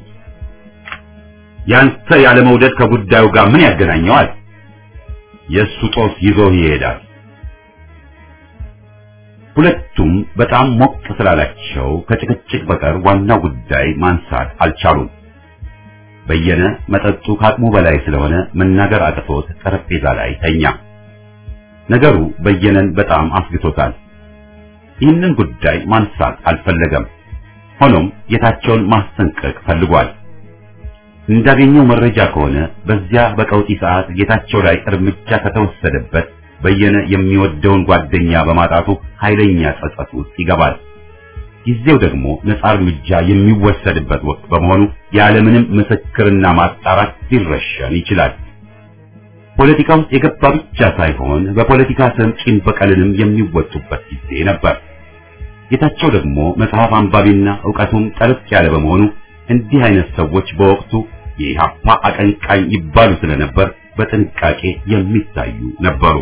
ያንተ ያለ መውደድ ከጉዳዩ ጋር ምን ያገናኘዋል? የእሱ ጦስ ይዞ ይሄዳል። ሁለቱም በጣም ሞቅ ስላላቸው ከጭቅጭቅ በቀር ዋናው ጉዳይ ማንሳት አልቻሉም። በየነ መጠጡ ከአቅሙ በላይ ስለሆነ መናገር አቅቶት ጠረጴዛ ላይ ተኛ። ነገሩ በየነን በጣም አስግቶታል። ይህንን ጉዳይ ማንሳት አልፈለገም። ሆኖም ጌታቸውን ማስጠንቀቅ ፈልጓል። እንዳገኘው መረጃ ከሆነ በዚያ በቀውጢ ሰዓት ጌታቸው ላይ እርምጃ ከተወሰደበት በየነ የሚወደውን ጓደኛ በማጣቱ ኃይለኛ ጸጸት ውስጥ ይገባል። ጊዜው ደግሞ ነፃ እርምጃ የሚወሰድበት ወቅት በመሆኑ ያለምንም ምስክርና ማጣራት ሊረሸን ይችላል። ፖለቲካ ውስጥ የገባ ብቻ ሳይሆን በፖለቲካ ስም ቂም በቀልንም የሚወጡበት ጊዜ ነበር። ጌታቸው ደግሞ መጽሐፍ አንባቢና ዕውቀቱም ጠለቅ ያለ በመሆኑ እንዲህ አይነት ሰዎች በወቅቱ የኢህአፓ አቀንቃኝ ይባሉ ስለነበር በጥንቃቄ የሚታዩ ነበሩ።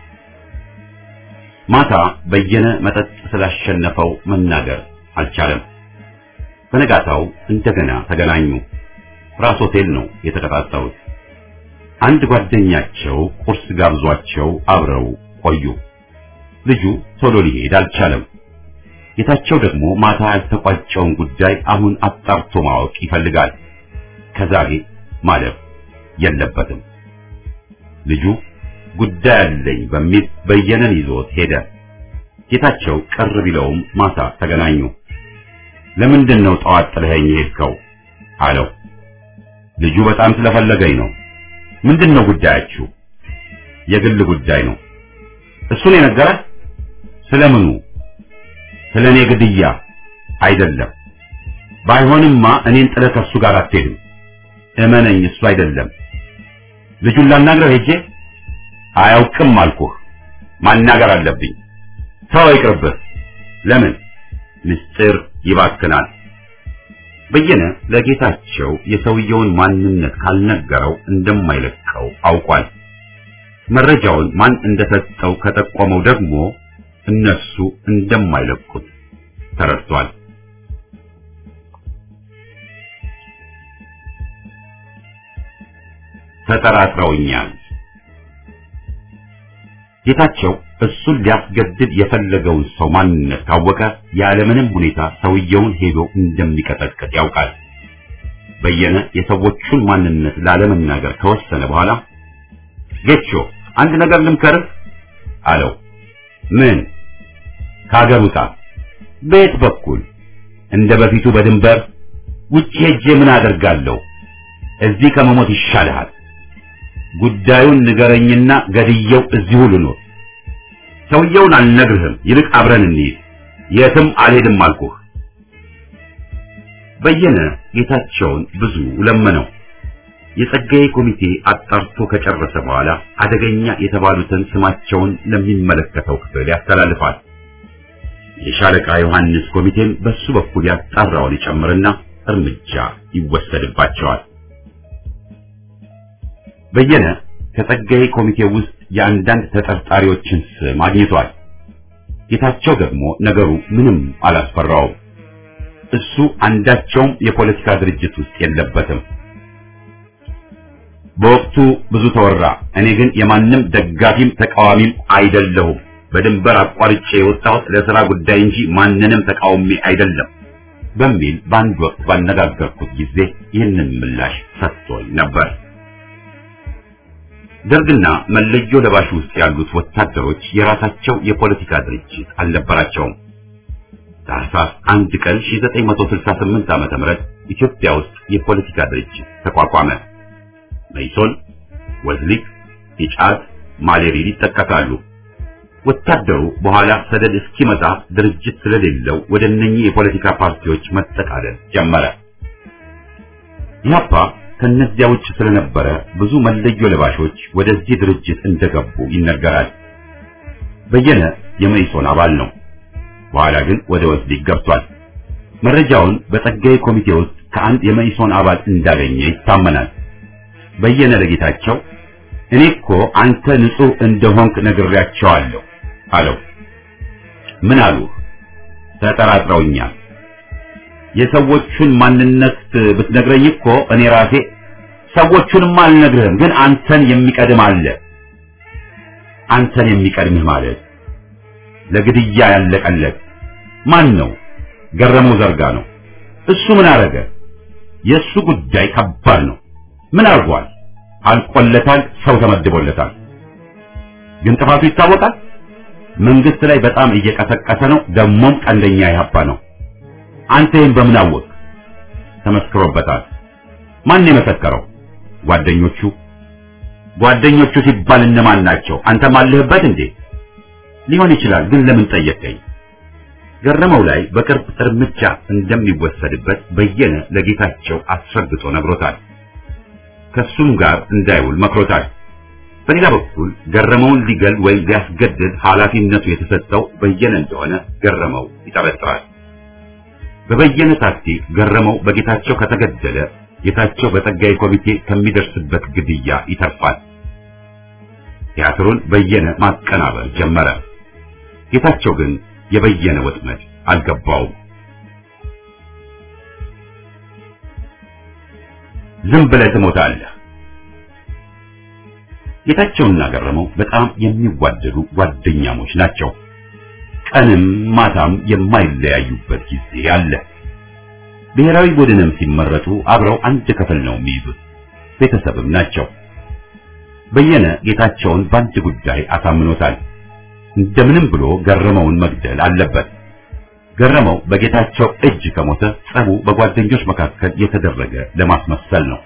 ማታ በየነ መጠጥ ስላሸነፈው መናገር አልቻለም። በነጋታው እንደገና ተገናኙ። ራስ ሆቴል ነው የተቀጣጠሩት። አንድ ጓደኛቸው ቁርስ ጋብዟቸው አብረው ቆዩ። ልጁ ቶሎ ሊሄድ አልቻለም። ጌታቸው ደግሞ ማታ ያልተቋጨውን ጉዳይ አሁን አጣርቶ ማወቅ ይፈልጋል። ከዛሬ ማለፍ የለበትም። ልጁ ጉዳይ አለኝ በሚል በየነን ይዞት ሄደ። ጌታቸው ቅር ቢለውም ማታ ተገናኙ። ለምንድን ነው ጠዋት ጥለኸኝ ሄድከው? አለው። ልጁ በጣም ስለፈለገኝ ነው። ምንድን ነው ጉዳያችሁ? የግል ጉዳይ ነው። እሱን የነገረህ? ስለምኑ? ስለ እኔ ግድያ አይደለም። ባይሆንማ እኔን ጥለህ ከእሱ ጋር አትሄድም። እመነኝ፣ እሱ አይደለም። ልጁን ላናግረው ሄጄ አያውቅም አልኩህ። ማናገር አለብኝ። ተው ይቅርብህ። ለምን? ምስጢር ይባክናል። በየነ ለጌታቸው የሰውየውን ማንነት ካልነገረው እንደማይለቀው አውቋል። መረጃውን ማን እንደሰጠው ከጠቆመው ደግሞ እነሱ እንደማይለቁት ተረድቷል። ተጠራጥረውኛል። ጌታቸው እሱን ሊያስገድድ የፈለገውን ሰው ማንነት ካወቀ ያለምንም ሁኔታ ሰውየውን ሄዶ እንደሚቀጠቅጥ ያውቃል። በየነ የሰዎቹን ማንነት ላለመናገር ከወሰነ በኋላ ጌቾ አንድ ነገር ልምከርህ አለው። ምን? ከሀገር ውጣ። በየት በኩል? እንደ በፊቱ በድንበር ውጭ ሄጄ ምን አደርጋለሁ? እዚህ ከመሞት ይሻልሃል። ጉዳዩን ንገረኝና ገድየው እዚሁ ልኖር። ሰውየውን አልነግርህም፣ ይልቅ አብረን እንሂድ። የትም አልሄድም አልኩህ። በየነ ጌታቸውን ብዙ ለመነው። የጸጋዬ ኮሚቴ አጣርቶ ከጨረሰ በኋላ አደገኛ የተባሉትን ስማቸውን ለሚመለከተው ክፍል ያስተላልፋል። የሻለቃ ዮሐንስ ኮሚቴም በሱ በኩል ያጣራውን ይጨምርና እርምጃ ይወሰድባቸዋል። በየነ ከጸጋዬ ኮሚቴ ውስጥ የአንዳንድ ተጠርጣሪዎችን ስም አግኝቷል። ጌታቸው ደግሞ ነገሩ ምንም አላስፈራውም። እሱ አንዳቸውም የፖለቲካ ድርጅት ውስጥ የለበትም። በወቅቱ ብዙ ተወራ። እኔ ግን የማንም ደጋፊም ተቃዋሚም አይደለሁም። በድንበር አቋርጬ የወጣሁት ለሥራ ጉዳይ እንጂ ማንንም ተቃውሜ አይደለም በሚል በአንድ ወቅት ባነጋገርኩት ጊዜ ይህንን ምላሽ ሰጥቶኝ ነበር። ደርግና መለዮ ለባሽ ውስጥ ያሉት ወታደሮች የራሳቸው የፖለቲካ ድርጅት አልነበራቸውም። ታህሳስ አንድ ቀን 1968 ዓመተ ምህረት ኢትዮጵያ ውስጥ የፖለቲካ ድርጅት ተቋቋመ። መይሶን፣ ወዝሊክ፣ ኢጫት፣ ማሌሪል ይጠቀሳሉ። ወታደሩ በኋላ ሰደድ እስኪመጣ ድርጅት ስለሌለው ወደ እነኚህ የፖለቲካ ፓርቲዎች መጠቃለል ጀመረ። ኢህአፓ ከነዚያ ውጭ ስለነበረ ብዙ መለዮ ለባሾች ወደዚህ ድርጅት እንደገቡ ይነገራል። በየነ የመይሶን አባል ነው። በኋላ ግን ወደ ወዝሊክ ገብቷል። መረጃውን በጸጋዬ ኮሚቴ ውስጥ ከአንድ የመይሶን አባል እንዳገኘ ይታመናል። በየነ ለጌታቸው እኔ እኮ አንተ ንጹህ እንደሆንክ ነግሬያቸዋለሁ አለው። ምን አሉ? ተጠራጥረውኛል። የሰዎቹን ማንነት ብትነግረኝ እኮ እኔ ራሴ ሰዎቹንማ አልነግርህም፣ ግን አንተን የሚቀድም አለ። አንተን የሚቀድምህ ማለት ለግድያ ያለቀለት ማን ነው? ገረመው ዘርጋ ነው። እሱ ምን አረገ? የእሱ ጉዳይ ከባድ ነው። ምን አርጓል? አልቆለታል። ሰው ተመድቦለታል። ግን ጥፋቱ ይታወቃል። መንግስት ላይ በጣም እየቀሰቀሰ ነው። ደሞም ቀንደኛ ኢህአፓ ነው። አንተ ይህን በምን አወቅ? ተመስክሮበታል። ማን የመሰከረው? ጓደኞቹ። ጓደኞቹ ሲባል እነማን ናቸው? አንተም አለህበት እንዴ? ሊሆን ይችላል፣ ግን ለምን ጠየቀኝ? ገረመው ላይ በቅርብ እርምጃ እንደሚወሰድበት በየነ ለጌታቸው አስረግጦ ነግሮታል። ከሱም ጋር እንዳይውል መክሮታል። በሌላ በኩል ገረመውን ሊገል ወይም ሊያስገድድ ኃላፊነቱ የተሰጠው በየነ እንደሆነ ገረመው ይጠረጥራል። በበየነ ታክቲክ ገረመው በጌታቸው ከተገደለ ጌታቸው በጸጋዬ ኮሚቴ ከሚደርስበት ግድያ ይተርፋል። ቲያትሩን በየነ ማቀናበር ጀመረ። ጌታቸው ግን የበየነ ወጥመድ አልገባውም። ዝም ብለህ ትሞታለህ። ጌታቸውና ገረመው በጣም የሚዋደዱ ጓደኛሞች ናቸው። ቀንም ማታም የማይለያዩበት ጊዜ አለ። ብሔራዊ ቡድንም ሲመረጡ አብረው አንድ ክፍል ነው የሚይዙት። ቤተሰብም ናቸው። በየነ ጌታቸውን በአንድ ጉዳይ አሳምኖታል። እንደምንም ብሎ ገረመውን መግደል አለበት። ገረመው በጌታቸው እጅ ከሞተ ጸቡ በጓደኞች መካከል የተደረገ ለማስመሰል ነው።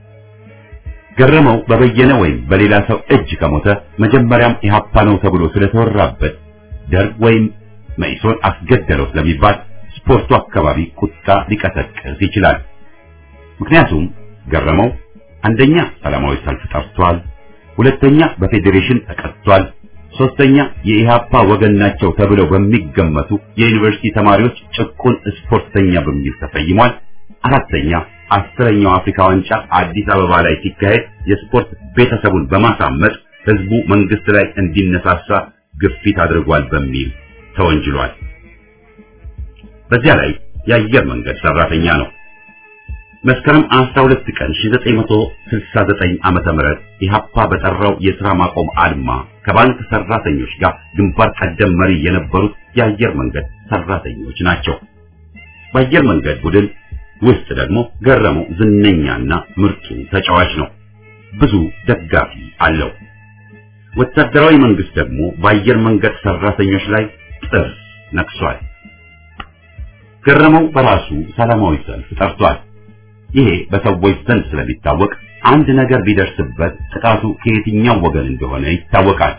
ገረመው በበየነ ወይም በሌላ ሰው እጅ ከሞተ መጀመሪያም ኢህአፓ ነው ተብሎ ስለተወራበት ደርግ ወይም መኢሶን አስገደለው ስለሚባል ስፖርቱ አካባቢ ቁጣ ሊቀሰቅስ ይችላል። ምክንያቱም ገረመው አንደኛ ሰላማዊ ሰልፍ ጠርቷል፣ ሁለተኛ በፌዴሬሽን ተቀጥቷል፣ ሶስተኛ የኢሃፓ ወገን ናቸው ተብለው በሚገመቱ የዩኒቨርሲቲ ተማሪዎች ጭቁን ስፖርተኛ በሚል ተሰይሟል። አራተኛ አስረኛው አፍሪካ ዋንጫ አዲስ አበባ ላይ ሲካሄድ የስፖርት ቤተሰቡን በማሳመጥ ህዝቡ መንግስት ላይ እንዲነሳሳ ግፊት አድርጓል በሚል ተወንጅሏል። በዚያ ላይ የአየር መንገድ ሰራተኛ ነው። መስከረም 12 ቀን 1969 ዓመተ ምህረት ኢሃፓ በጠራው የሥራ ማቆም አድማ ከባንክ ሰራተኞች ጋር ግንባር ቀደም መሪ የነበሩት የአየር መንገድ ሰራተኞች ናቸው። በአየር መንገድ ቡድን ውስጥ ደግሞ ገረመው ዝነኛና ምርጡ ተጫዋች ነው። ብዙ ደጋፊ አለው። ወታደራዊ መንግስት ደግሞ በአየር መንገድ ሰራተኞች ላይ ጥርስ ነክሷል። ገረመው በራሱ ሰላማዊ ሰልፍ ጠርቷል። ይሄ በሰዎች ዘንድ ስለሚታወቅ አንድ ነገር ቢደርስበት ጥቃቱ ከየትኛው ወገን እንደሆነ ይታወቃል።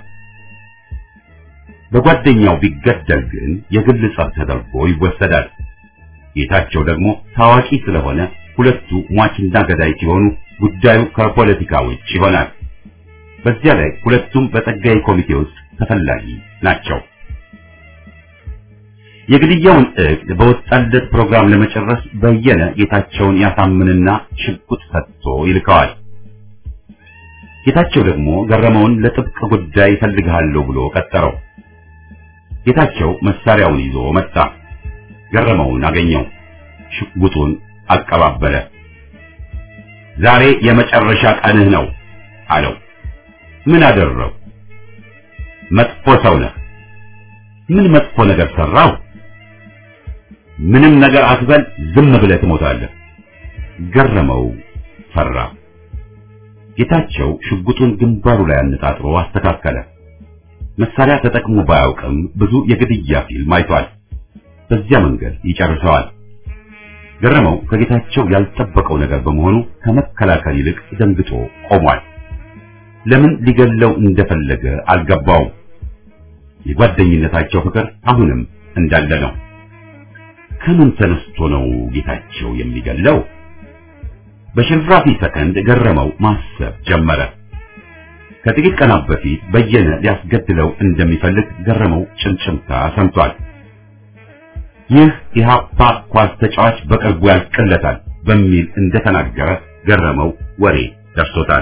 በጓደኛው ቢገደል ግን የግል ጸብ ተደርጎ ይወሰዳል። ጌታቸው ደግሞ ታዋቂ ስለሆነ ሁለቱ ሟችና ገዳይ ሲሆኑ ጉዳዩ ከፖለቲካ ውጭ ይሆናል። በዚያ ላይ ሁለቱም በጸጋዬ ኮሚቴ ውስጥ ተፈላጊ ናቸው። የግድያውን እቅድ በወጣለት ፕሮግራም ለመጨረስ በየነ ጌታቸውን ያሳምንና ሽጉጥ ሰጥቶ ይልከዋል። ጌታቸው ደግሞ ገረመውን ለጥብቅ ጉዳይ እፈልግሃለሁ ብሎ ቀጠረው። ጌታቸው መሳሪያውን ይዞ መጣ። ገረመውን አገኘው። ሽጉጡን አቀባበለ። ዛሬ የመጨረሻ ቀንህ ነው አለው። ምን አደረው? መጥፎ ሰው ነህ። ምን መጥፎ ነገር ሰራው? ምንም ነገር አትበል፣ ዝም ብለህ ትሞታለህ። ገረመው ፈራ። ጌታቸው ሽጉጡን ግንባሩ ላይ አነጣጥሮ አስተካከለ። መሳሪያ ተጠቅሞ ባያውቅም ብዙ የግድያ ፊልም አይቷል። በዚያ መንገድ ይጨርሰዋል። ገረመው ከጌታቸው ያልጠበቀው ነገር በመሆኑ ከመከላከል ይልቅ ደንግጦ ቆሟል። ለምን ሊገለው እንደፈለገ አልገባውም። የጓደኝነታቸው ፍቅር አሁንም እንዳለ ነው። ከምን ተነስቶ ነው ጌታቸው የሚገለው? በሽንፍራፊ ሰከንድ ገረመው ማሰብ ጀመረ። ከጥቂት ቀናት በፊት በየነ ሊያስገድለው እንደሚፈልግ ገረመው ጭምጭምታ ሰምቷል። ይህ ኢህአፓ ኳስ ተጫዋች በቅርቡ ያልቅለታል በሚል እንደተናገረ ገረመው ወሬ ደርሶታል።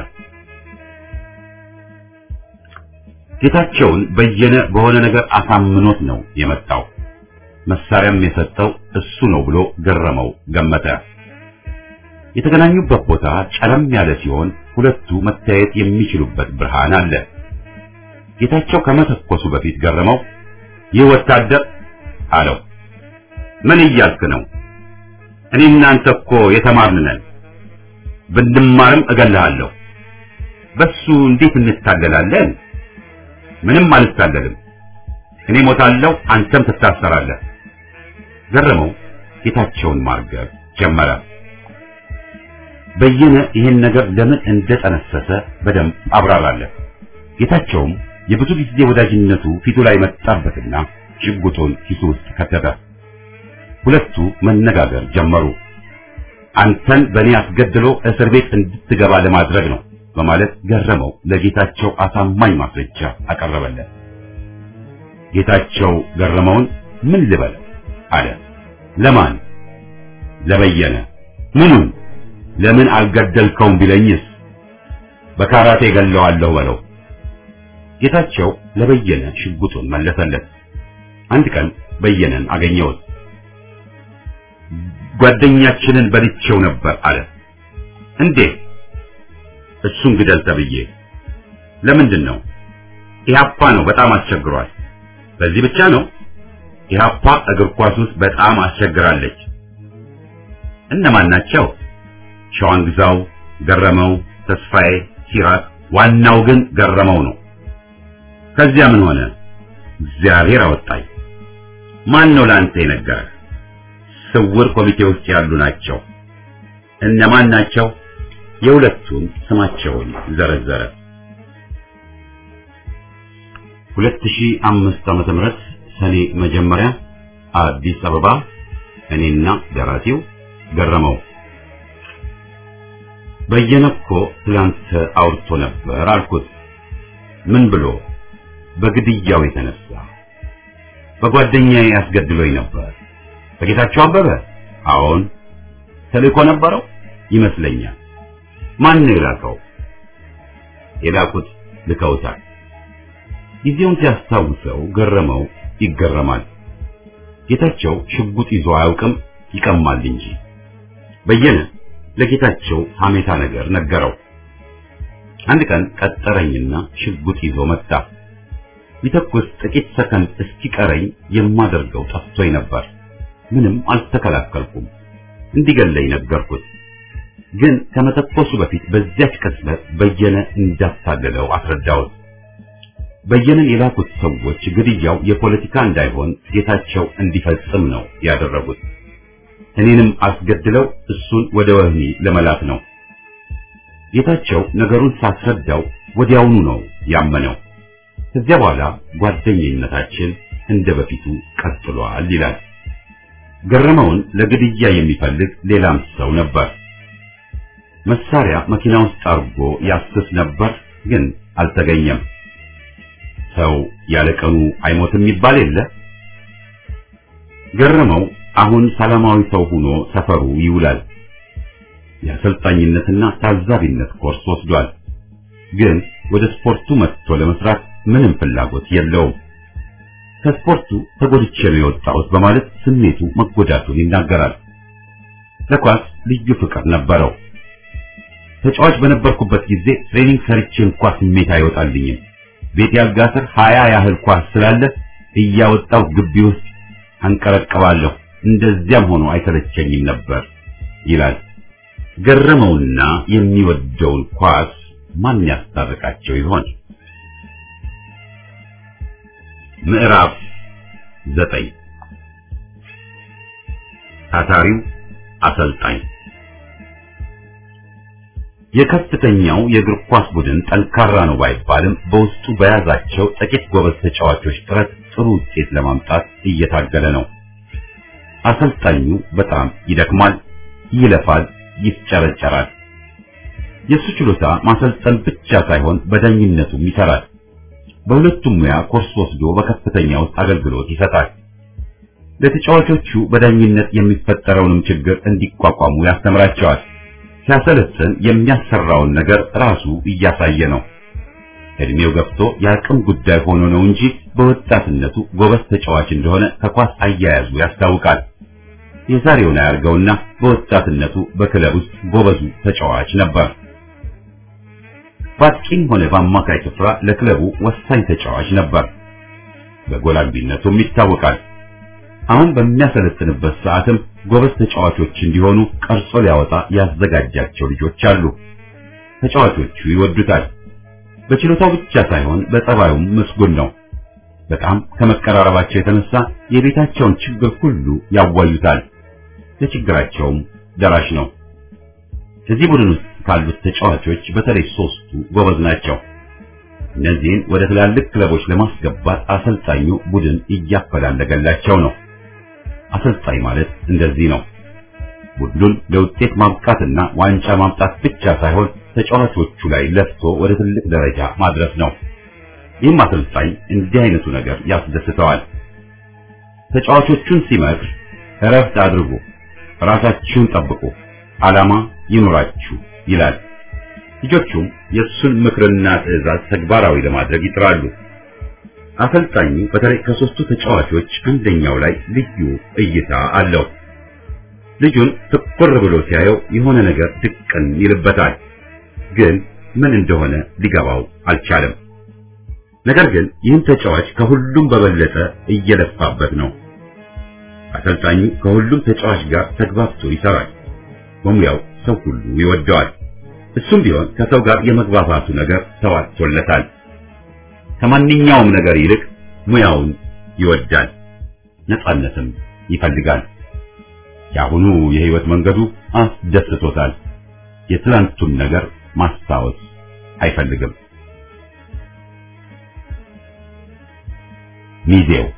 ጌታቸውን በየነ በሆነ ነገር አሳምኖት ነው የመጣው። መሳሪያም የሰጠው እሱ ነው ብሎ ገረመው ገመተ። የተገናኙበት ቦታ ጨለም ያለ ሲሆን ሁለቱ መታየት የሚችሉበት ብርሃን አለ። ጌታቸው ከመተኮሱ በፊት ገረመው ይህ ወታደር አለው። ምን እያልክ ነው? እኔ እናንተ እኮ የተማርን ነን። ብንማርም እገልሃለሁ። በሱ እንዴት እንታገላለን? ምንም አልታገልም። እኔ ሞታለሁ፣ አንተም ትታሰራለህ። ገረመው ጌታቸውን ማርገብ ጀመረ። በየነ ይህን ነገር ለምን እንደጠነሰሰ በደንብ አብራራለት። ጌታቸውም የብዙ ጊዜ ወዳጅነቱ ፊቱ ላይ መጣበትና ሽጉጡን ኪሱ ውስጥ ከተተ። ሁለቱ መነጋገር ጀመሩ። አንተን በእኔ አስገድሎ እስር ቤት እንድትገባ ለማድረግ ነው በማለት ገረመው ለጌታቸው አሳማኝ ማስረጃ አቀረበለት። ጌታቸው ገረመውን ምን ልበል አለ። ለማን? ለበየነ። ምኑን? ለምን አልገደልከውም ቢለኝስ? በካራቴ ገለዋለሁ በለው። ጌታቸው ለበየነ ሽጉጡን መለሰለት። አንድ ቀን በየነን አገኘሁት። ጓደኛችንን በልቼው ነበር አለ። እንዴት? እሱን ግደል ተብዬ። ለምንድን ነው? ኢህአፓ ነው በጣም አስቸግሯል። በዚህ ብቻ ነው? ኢህአፓ እግር ኳስ ውስጥ በጣም አስቸግራለች። እነማን ናቸው? ሸዋንግዛው፣ ገረመው፣ ተስፋዬ፣ ሲራክ፣ ዋናው ግን ገረመው ነው። ከዚያ ምን ሆነ? እግዚአብሔር አወጣኝ። ማን ነው ለአንተ የነገረህ? ስውር ኮሚቴ ውስጥ ያሉ ናቸው። እነማን ናቸው? የሁለቱን ስማቸውን ዘረዘረ። 2005 ዓመተ ምህረት ሰኔ መጀመሪያ አዲስ አበባ እኔና ደራሲው ገረመው በየነ እኮ ትላንት አውርቶ ነበር አልኩት። ምን ብሎ? በግድያው የተነሳ በጓደኛዬ ያስገድሎኝ ነበር። በጌታቸው አበበ? አዎን። ተልእኮ ነበረው ይመስለኛል። ማን ነው የላከው? የላኩት ልከውታል። ጊዜውን ሲያስታውሰው ገረመው ይገረማል። ጌታቸው ሽጉጥ ይዞ አያውቅም፣ ይቀማል እንጂ። በየነ ለጌታቸው ሐሜታ ነገር ነገረው። አንድ ቀን ቀጠረኝና ሽጉጥ ይዞ መጣ። ሊተኩስ ጥቂት ሰከንድ እስኪቀረኝ የማደርገው ጠፍቶኝ ነበር። ምንም አልተከላከልኩም። እንዲገለኝ ነገርኩት። ግን ከመተኮሱ በፊት በዚያች ቅጽበት በየነ እንዳታገለው አስረዳሁት። በየነን የላኩት ሰዎች ግድያው የፖለቲካ እንዳይሆን ጌታቸው እንዲፈጽም ነው ያደረጉት። እኔንም አስገድለው እሱን ወደ ወህኒ ለመላክ ነው። ጌታቸው ነገሩን ሳስረዳው ወዲያውኑ ነው ያመነው። ከዚያ በኋላ ጓደኝነታችን እንደ በፊቱ ቀጥሏል ይላል። ገረመውን ለግድያ የሚፈልግ ሌላም ሰው ነበር። መሳሪያ መኪና ውስጥ አርጎ ያስስ ነበር፣ ግን አልተገኘም። ሰው ያለ ቀኑ አይሞትም ይባል የለ። ገረመው አሁን ሰላማዊ ሰው ሆኖ ሰፈሩ ይውላል። የአሰልጣኝነትና ታዛቢነት ኮርስ ወስዷል። ግን ወደ ስፖርቱ መጥቶ ለመስራት ምንም ፍላጎት የለውም። ከስፖርቱ ተጎድቼ ነው የወጣሁት በማለት ስሜቱ መጎዳቱን ይናገራል። ለኳስ ልዩ ፍቅር ነበረው። ተጫዋች በነበርኩበት ጊዜ ትሬኒንግ ሰርቼ እንኳ ስሜት አይወጣልኝም። ቤት ያልጋ ስር ሀያ ያህል ኳስ ስላለ እያወጣው ግቢ ውስጥ አንቀረቀባለሁ። እንደዚያም ሆኖ አይሰለቸኝም ነበር ይላል። ገረመውና የሚወደውን ኳስ ማን ያስታርቃቸው ይሆን? ምዕራፍ ዘጠኝ ታታሪው አሰልጣኝ የከፍተኛው የእግር ኳስ ቡድን ጠንካራ ነው ባይባልም በውስጡ በያዛቸው ጥቂት ጎበዝ ተጫዋቾች ጥረት ጥሩ ውጤት ለማምጣት እየታገለ ነው። አሰልጣኙ በጣም ይደክማል፣ ይለፋል፣ ይፍጨረጨራል። የእሱ ችሎታ ማሰልጠን ብቻ ሳይሆን በዳኝነቱም ይሰራል። በሁለቱም ሙያ ኮርስ ወስዶ በከፍተኛ ውስጥ አገልግሎት ይሰጣል። ለተጫዋቾቹ በዳኝነት የሚፈጠረውንም ችግር እንዲቋቋሙ ያስተምራቸዋል። ሲያሰለጥን የሚያሰራውን ነገር ራሱ እያሳየ ነው። እድሜው ገፍቶ የአቅም ጉዳይ ሆኖ ነው እንጂ በወጣትነቱ ጎበዝ ተጫዋች እንደሆነ ከኳስ አያያዙ ያስታውቃል። የዛሬውን አያርገውና በወጣትነቱ በክለብ ውስጥ ጎበዙ ተጫዋች ነበር። በአጥቂም ሆነ በአማካይ ስፍራ ለክለቡ ወሳኝ ተጫዋች ነበር። በጎል አግቢነቱም ይታወቃል። አሁን በሚያሰለጥንበት ሰዓትም ጎበዝ ተጫዋቾች እንዲሆኑ ቀርጾ ሊያወጣ ያዘጋጃቸው ልጆች አሉ። ተጫዋቾቹ ይወዱታል። በችሎታው ብቻ ሳይሆን በጸባዩም ምስጉን ነው። በጣም ከመቀራረባቸው የተነሳ የቤታቸውን ችግር ሁሉ ያዋዩታል። ለችግራቸውም ደራሽ ነው። እዚህ ቡድን ውስጥ ካሉት ተጫዋቾች በተለይ ሶስቱ ጎበዝ ናቸው። እነዚህን ወደ ትላልቅ ክለቦች ለማስገባት አሰልጣኙ ቡድን እያፈላለገላቸው ነው። አሰልጣኝ ማለት እንደዚህ ነው። ቡድኑን ለውጤት ማብቃትና ዋንጫ ማምጣት ብቻ ሳይሆን ተጫዋቾቹ ላይ ለፍቶ ወደ ትልቅ ደረጃ ማድረስ ነው። ይህም አሰልጣኝ እንዲህ አይነቱ ነገር ያስደስተዋል። ተጫዋቾቹን ሲመክር እረፍት አድርጉ፣ ራሳችሁን ጠብቁ፣ ዓላማ ይኑራችሁ ይላል። ልጆቹም የእሱን ምክርና ትዕዛዝ ተግባራዊ ለማድረግ ይጥራሉ። አሰልጣኙ በተለይ ከሶስቱ ተጫዋቾች አንደኛው ላይ ልዩ እይታ አለው። ልጁን ትኩር ብሎ ሲያየው የሆነ ነገር ድቅን ይልበታል፣ ግን ምን እንደሆነ ሊገባው አልቻለም። ነገር ግን ይህን ተጫዋች ከሁሉም በበለጠ እየለፋበት ነው። አሰልጣኙ ከሁሉም ተጫዋች ጋር ተግባብቶ ይሰራል። በሙያው ሰው ሁሉ ይወደዋል። እሱም ቢሆን ከሰው ጋር የመግባባቱ ነገር ተዋጥቶለታል። ከማንኛውም ነገር ይልቅ ሙያውን ይወዳል፣ ነጻነትም ይፈልጋል። የአሁኑ የህይወት መንገዱ አስደስቶታል። የትላንቱን ነገር ማስታወስ አይፈልግም። ሚዜው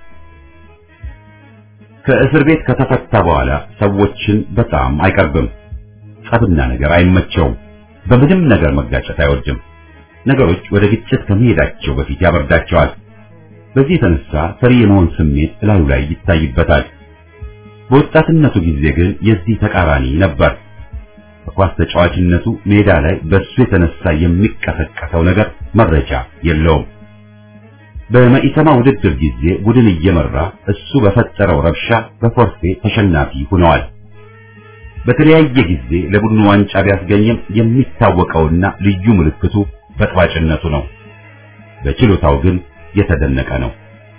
ከእስር ቤት ከተፈታ በኋላ ሰዎችን በጣም አይቀርብም። ጸብና ነገር አይመቸውም። በምንም ነገር መጋጨት አይወድም። ነገሮች ወደ ግጭት ከመሄዳቸው በፊት ያበርዳቸዋል። በዚህ የተነሳ ፈሪ የመሆን ስሜት እላዩ ላይ ይታይበታል። በወጣትነቱ ጊዜ ግን የዚህ ተቃራኒ ነበር። በኳስ ተጫዋችነቱ ሜዳ ላይ በሱ የተነሳ የሚቀሰቀሰው ነገር መረጃ የለውም። በመኢሰማ ውድድር ጊዜ ቡድን እየመራ እሱ በፈጠረው ረብሻ በፎርፌ ተሸናፊ ሆነዋል። በተለያየ ጊዜ ለቡድኑ ዋንጫ ቢያስገኝም የሚታወቀውና ልዩ ምልክቱ በጥባጭነቱ ነው። በችሎታው ግን የተደነቀ ነው።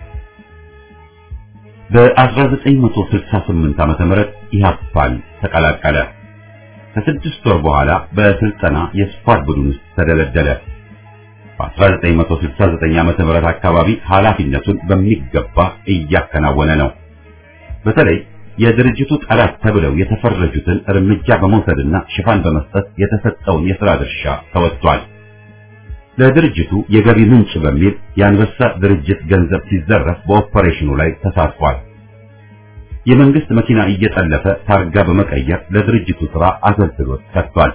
በ1968 ዓመተ ምህረት ኢህአፓን ተቀላቀለ። ከስድስት ወር በኋላ በስልጠና የስኳድ ቡድን ውስጥ ተደለደለ። በ1969 ዓመተ ምህረት አካባቢ ኃላፊነቱን በሚገባ እያከናወነ ነው። በተለይ የድርጅቱ ጠላት ተብለው የተፈረጁትን እርምጃ በመውሰድና ሽፋን በመስጠት የተሰጠውን የሥራ ድርሻ ተወጥቷል። ለድርጅቱ የገቢ ምንጭ በሚል የአንበሳ ድርጅት ገንዘብ ሲዘረፍ በኦፐሬሽኑ ላይ ተሳትፏል። የመንግስት መኪና እየጠለፈ ታርጋ በመቀየር ለድርጅቱ ሥራ አገልግሎት ሰጥቷል።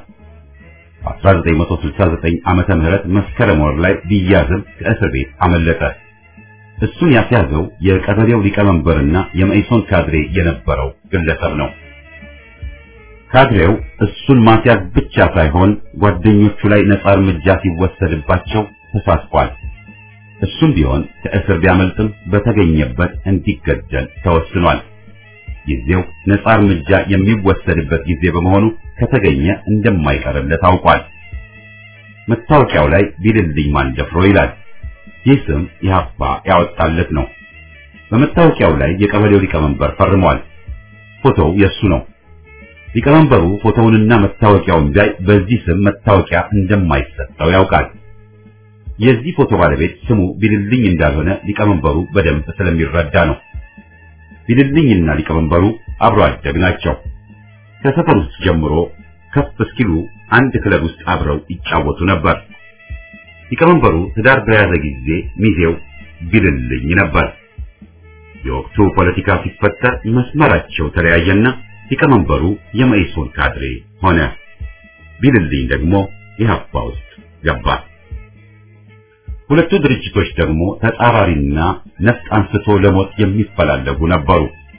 በ1969 ዓመተ ምህረት መስከረም ወር ላይ ቢያዝም ከእስር ቤት አመለጠ። እሱን ያስያዘው የቀበሌው ሊቀመንበርና የመኢሶን ካድሬ የነበረው ግለሰብ ነው። ካድሬው እሱን ማስያዝ ብቻ ሳይሆን ጓደኞቹ ላይ ነጻ እርምጃ ሲወሰድባቸው ተሳትፏል። እሱም ቢሆን ከእስር ቢያመልጥም በተገኘበት እንዲገደል ተወስኗል። ጊዜው ነጻ እርምጃ የሚወሰድበት ጊዜ በመሆኑ ከተገኘ እንደማይቀርለት ታውቋል። መታወቂያው ላይ ቢልልኝ ማን ደፍሮ ይላል። ይህ ስም ኢህአፓ ያወጣለት ነው። በመታወቂያው ላይ የቀበሌው ሊቀመንበር ፈርሟል። ፎቶው የሱ ነው። ሊቀመንበሩ ፎቶውንና መታወቂያውን ቢያይ በዚህ ስም መታወቂያ እንደማይሰጠው ያውቃል። የዚህ ፎቶ ባለቤት ስሙ ቢልልኝ እንዳልሆነ ሊቀመንበሩ በደንብ ስለሚረዳ ነው። ቢልልኝና ሊቀመንበሩ አብሮ አደግ ናቸው። ከሰፈር ውስጥ ጀምሮ ከፍ እስኪሉ አንድ ክለብ ውስጥ አብረው ይጫወቱ ነበር። ሊቀመንበሩ ትዳር በያዘ ጊዜ ሚዜው ቢልልኝ ነበር። የወቅቱ ፖለቲካ ሲፈጠር መስመራቸው ተለያየና ሊቀመንበሩ የመኢሶን ካድሬ ሆነ። ቢልልኝ ደግሞ ኢህአፓ ውስጥ ገባ። ሁለቱ ድርጅቶች ደግሞ ተጻራሪና ነፍጥ አንስቶ ለሞት የሚፈላለጉ ነበሩ።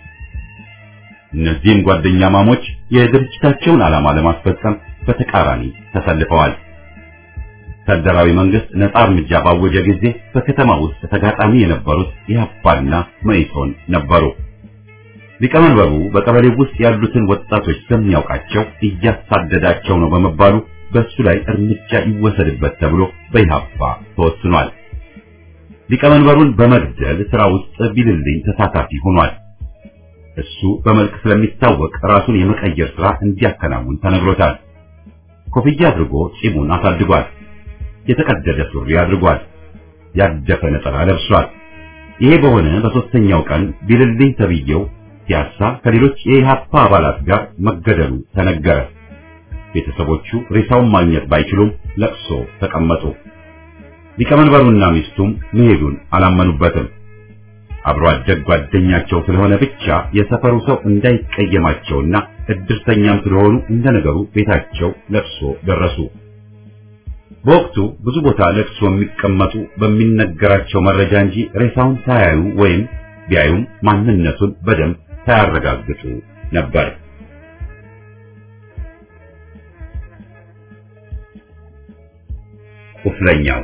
እነዚህም ጓደኛ ማሞች የድርጅታቸውን ዓላማ ለማስፈጸም በተቃራኒ ተሰልፈዋል። ወታደራዊ መንግስት ነጻ እርምጃ ባወጀ ጊዜ በከተማ ውስጥ ተጋጣሚ የነበሩት ኢህአፓና መኢሶን ነበሩ። ሊቀመንበሩ በቀበሌ ውስጥ ያሉትን ወጣቶች ስለሚያውቃቸው እያሳደዳቸው ነው በመባሉ በእሱ ላይ እርምጃ ይወሰድበት ተብሎ በኢህአፓ ተወስኗል። ሊቀመንበሩን በመግደል ስራ ውስጥ ቢልልኝ ተሳታፊ ሆኗል። እሱ በመልክ ስለሚታወቅ ራሱን የመቀየር ስራ እንዲያከናውን ተነግሮታል። ኮፍያ አድርጎ ጺሙን አሳድጓል። የተቀደደ ሱሪ አድርጓል። ያደፈ ነጠላ ለብሷል። ይሄ በሆነ በሶስተኛው ቀን ቢልልኝ ተብዬው ፒያሳ ከሌሎች የኢህአፓ አባላት ጋር መገደሉ ተነገረ። ቤተሰቦቹ ሬሳውን ማግኘት ባይችሉም ለቅሶ ተቀመጡ። ሊቀመንበሩና ሚስቱም መሄዱን አላመኑበትም። አብሮ አደግ ጓደኛቸው ስለሆነ ብቻ የሰፈሩ ሰው እንዳይቀየማቸውና እድርተኛም ስለሆኑ እንደ ነገሩ ቤታቸው ለቅሶ ደረሱ። በወቅቱ ብዙ ቦታ ለቅሶ የሚቀመጡ በሚነገራቸው መረጃ እንጂ ሬሳውን ሳያዩ ወይም ቢያዩም ማንነቱን በደንብ ሳያረጋግጡ ነበር። ቁስለኛው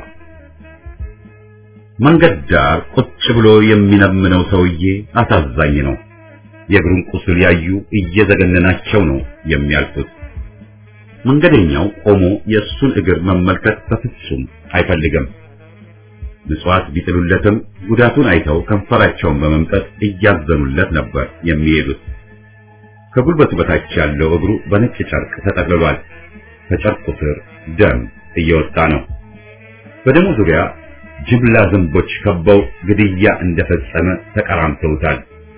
መንገድ ዳር ቁጭ ብሎ የሚለምነው ሰውዬ አሳዛኝ ነው። የእግሩን ቁስል ያዩ እየዘገነናቸው ነው የሚያልፉት። መንገደኛው ቆሞ የእሱን እግር መመልከት በፍጹም አይፈልግም። ምጽዋት ቢጥሉለትም ጉዳቱን አይተው ከንፈራቸውን በመምጠጥ እያዘኑለት ነበር የሚሄዱት። ከጉልበቱ በታች ያለው እግሩ በነጭ ጨርቅ ተጠቅልሏል። ከጨርቁ ስር ደም እየወጣ ነው። በደሙ ዙሪያ ጅብላ ዝንቦች ከበው ግድያ እንደፈጸመ ተቀራምተውታል።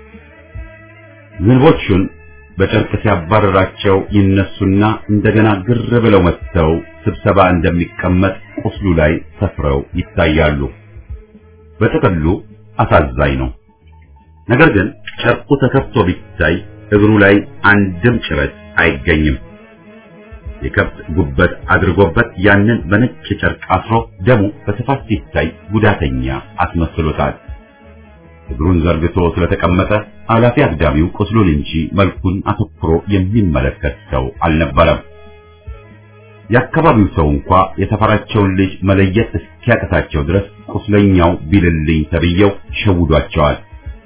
ዝንቦቹን በጨርቅ ሲያባረራቸው ይነሱና እንደገና ግር ብለው መጥተው ስብሰባ እንደሚቀመጥ ቁስሉ ላይ ሰፍረው ይታያሉ። በጥቅሉ አሳዛኝ ነው። ነገር ግን ጨርቁ ተከፍቶ ቢታይ እግሩ ላይ አንድም ጭረት አይገኝም። የከብት ጉበት አድርጎበት ያንን በነጭ ጨርቅ አስሮ ደሙ በስፋት ሲታይ ጉዳተኛ አስመስሎታል። እግሩን ዘርግቶ ስለተቀመጠ አላፊ አግዳሚው ቁስሉን እንጂ መልኩን አተኩሮ የሚመለከት ሰው አልነበረም። የአካባቢው ሰው እንኳ የተፈራቸውን ልጅ መለየት እስኪያቅታቸው ድረስ ቁስለኛው ቢልልኝ ተብየው ሸውዷቸዋል።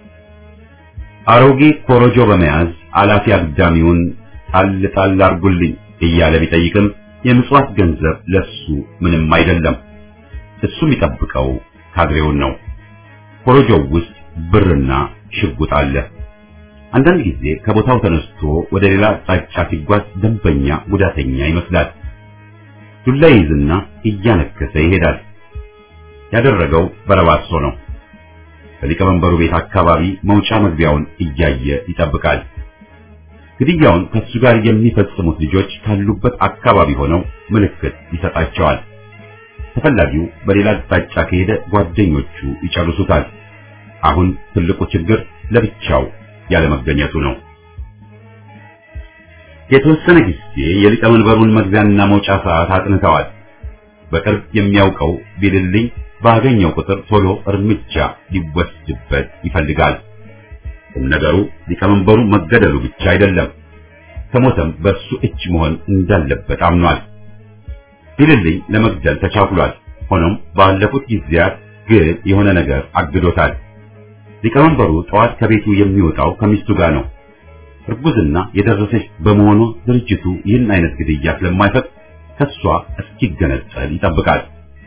አሮጌ ኮረጆ በመያዝ አላፊ አግዳሚውን ጣል ጣል አርጉልኝ እያለ ቢጠይቅም የምጽዋት ገንዘብ ለሱ ምንም አይደለም። እሱ የሚጠብቀው ካድሬውን ነው። ኮረጆው ውስጥ ብርና ሽጉጥ አለ። አንዳንድ ጊዜ ከቦታው ተነስቶ ወደ ሌላ አቅጣጫ ሲጓዝ ደንበኛ ጉዳተኛ ይመስላል። ዱላ ይዝና እያነከሰ ይሄዳል። ያደረገው በረባሶ ነው። በሊቀመንበሩ ቤት አካባቢ መውጫ መግቢያውን እያየ ይጠብቃል። ግድያውን ከሱ ጋር የሚፈጽሙት ልጆች ካሉበት አካባቢ ሆነው ምልክት ይሰጣቸዋል። ተፈላጊው በሌላ አቅጣጫ ከሄደ ጓደኞቹ ይጨርሱታል። አሁን ትልቁ ችግር ለብቻው ያለመገኘቱ ነው። የተወሰነ ጊዜ የሊቀመንበሩን መግቢያና መውጫ ሰዓት አጥንተዋል። በቅርብ የሚያውቀው ቢልልኝ ባገኘው ቁጥር ቶሎ እርምጃ ሊወስድበት ይፈልጋል። ቁም ነገሩ ሊቀመንበሩ መገደሉ ብቻ አይደለም፣ ከሞተም በሱ እጅ መሆን እንዳለበት አምኗል። ቢልልኝ ለመግደል ተቻኩሏል። ሆኖም ባለፉት ጊዜያት ግን የሆነ ነገር አግዶታል። ሊቀመንበሩ ጠዋት ከቤቱ የሚወጣው ከሚስቱ ጋር ነው። እርጉዝና የደረሰች በመሆኑ ድርጅቱ ይህን አይነት ግድያ ስለማይፈቅድ ከሷ እስኪገነጠል ይጠብቃል።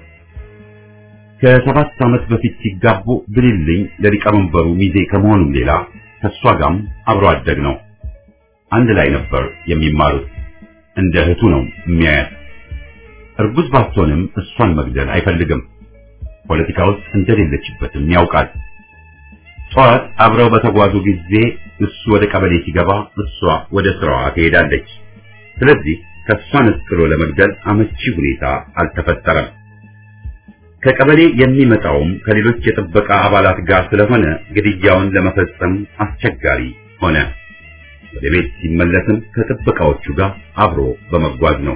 ከሰባት ዓመት በፊት ሲጋቡ ብልልኝ ለሊቀመንበሩ ሚዜ ከመሆኑም ሌላ ከሷ ጋርም አብሮ አደግ ነው። አንድ ላይ ነበር የሚማሩት። እንደ እህቱ ነው የሚያያት። እርጉዝ ባትሆንም እሷን መግደል አይፈልግም። ፖለቲካ ውስጥ እንደሌለችበትም ያውቃል። ጠዋት አብረው በተጓዙ ጊዜ እሱ ወደ ቀበሌ ሲገባ እሷ ወደ ስራዋ ትሄዳለች። ስለዚህ ከእሷ ነጥሎ ለመግደል አመቺ ሁኔታ አልተፈጠረም። ከቀበሌ የሚመጣውም ከሌሎች የጥበቃ አባላት ጋር ስለሆነ ግድያውን ለመፈጸም አስቸጋሪ ሆነ። ወደ ቤት ሲመለስም ከጥበቃዎቹ ጋር አብሮ በመጓዝ ነው።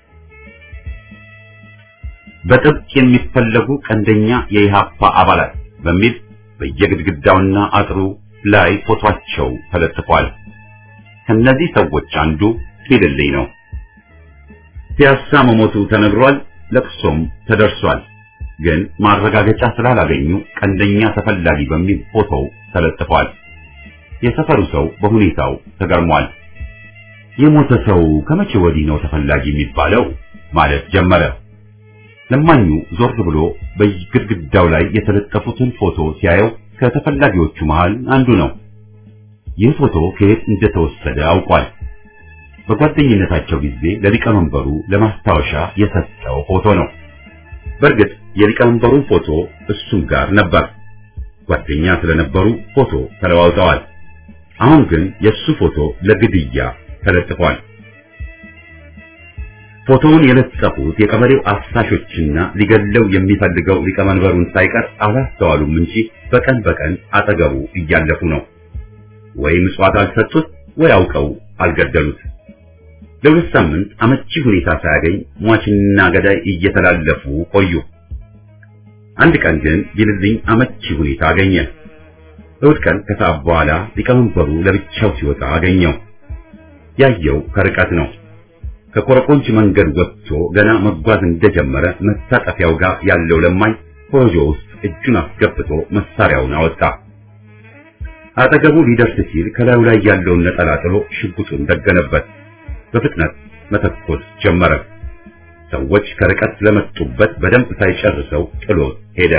በጥብቅ የሚፈለጉ ቀንደኛ የኢሃፓ አባላት በሚል በየግድግዳውና አጥሩ ላይ ፎቶአቸው ተለጥፏል። ከነዚህ ሰዎች አንዱ ቢልልኝ ነው። ፒያሳ መሞቱ ተነግሯል፣ ለቅሶም ተደርሷል። ግን ማረጋገጫ ስላላገኙ ቀንደኛ ተፈላጊ በሚል ፎቶው ተለጥፏል። የሰፈሩ ሰው በሁኔታው ተገርሟል። የሞተ ሰው ከመቼ ወዲህ ነው ተፈላጊ የሚባለው ማለት ጀመረ። ለማኙ ዞር ብሎ በግድግዳው ላይ የተለጠፉትን ፎቶ ሲያየው ከተፈላጊዎቹ መሃል አንዱ ነው። ይህ ፎቶ ከየት እንደተወሰደ አውቋል። በጓደኝነታቸው ጊዜ ለሊቀመንበሩ ለማስታወሻ የሰጠው ፎቶ ነው። በእርግጥ የሊቀመንበሩን ፎቶ እሱም ጋር ነበር። ጓደኛ ስለነበሩ ፎቶ ተለዋውጠዋል። አሁን ግን የሱ ፎቶ ለግድያ ተለጥፏል። ፎቶውን የለጠፉት የቀበሌው አሳሾችና ሊገለው የሚፈልገው ሊቀመንበሩን ሳይቀር አላስተዋሉም እንጂ በቀን በቀን አጠገቡ እያለፉ ነው። ወይ ምጽዋት አልሰጡት ወይ አውቀው አልገደሉት። ለሁለት ሳምንት አመቺ ሁኔታ ሳያገኝ ሟችና ገዳይ እየተላለፉ ቆዩ። አንድ ቀን ግን ቢልልኝ አመቺ ሁኔታ አገኘ። እሑድ ቀን ከሰዓት በኋላ ሊቀመንበሩ ለብቻው ሲወጣ አገኘው። ያየው ከርቀት ነው። ከኮረኮንች መንገድ ወጥቶ ገና መጓዝ እንደጀመረ መታጠፊያው ጋር ያለው ለማኝ ኮረጆ ውስጥ እጁን አስገብቶ መሳሪያውን አወጣ። አጠገቡ ሊደርስ ሲል ከላዩ ላይ ያለውን ነጠላ ጥሎ ሽጉጡን ደገነበት። በፍጥነት መተኮስ ጀመረ። ሰዎች ከርቀት ስለመጡበት በደንብ ሳይጨርሰው ጥሎት ሄደ።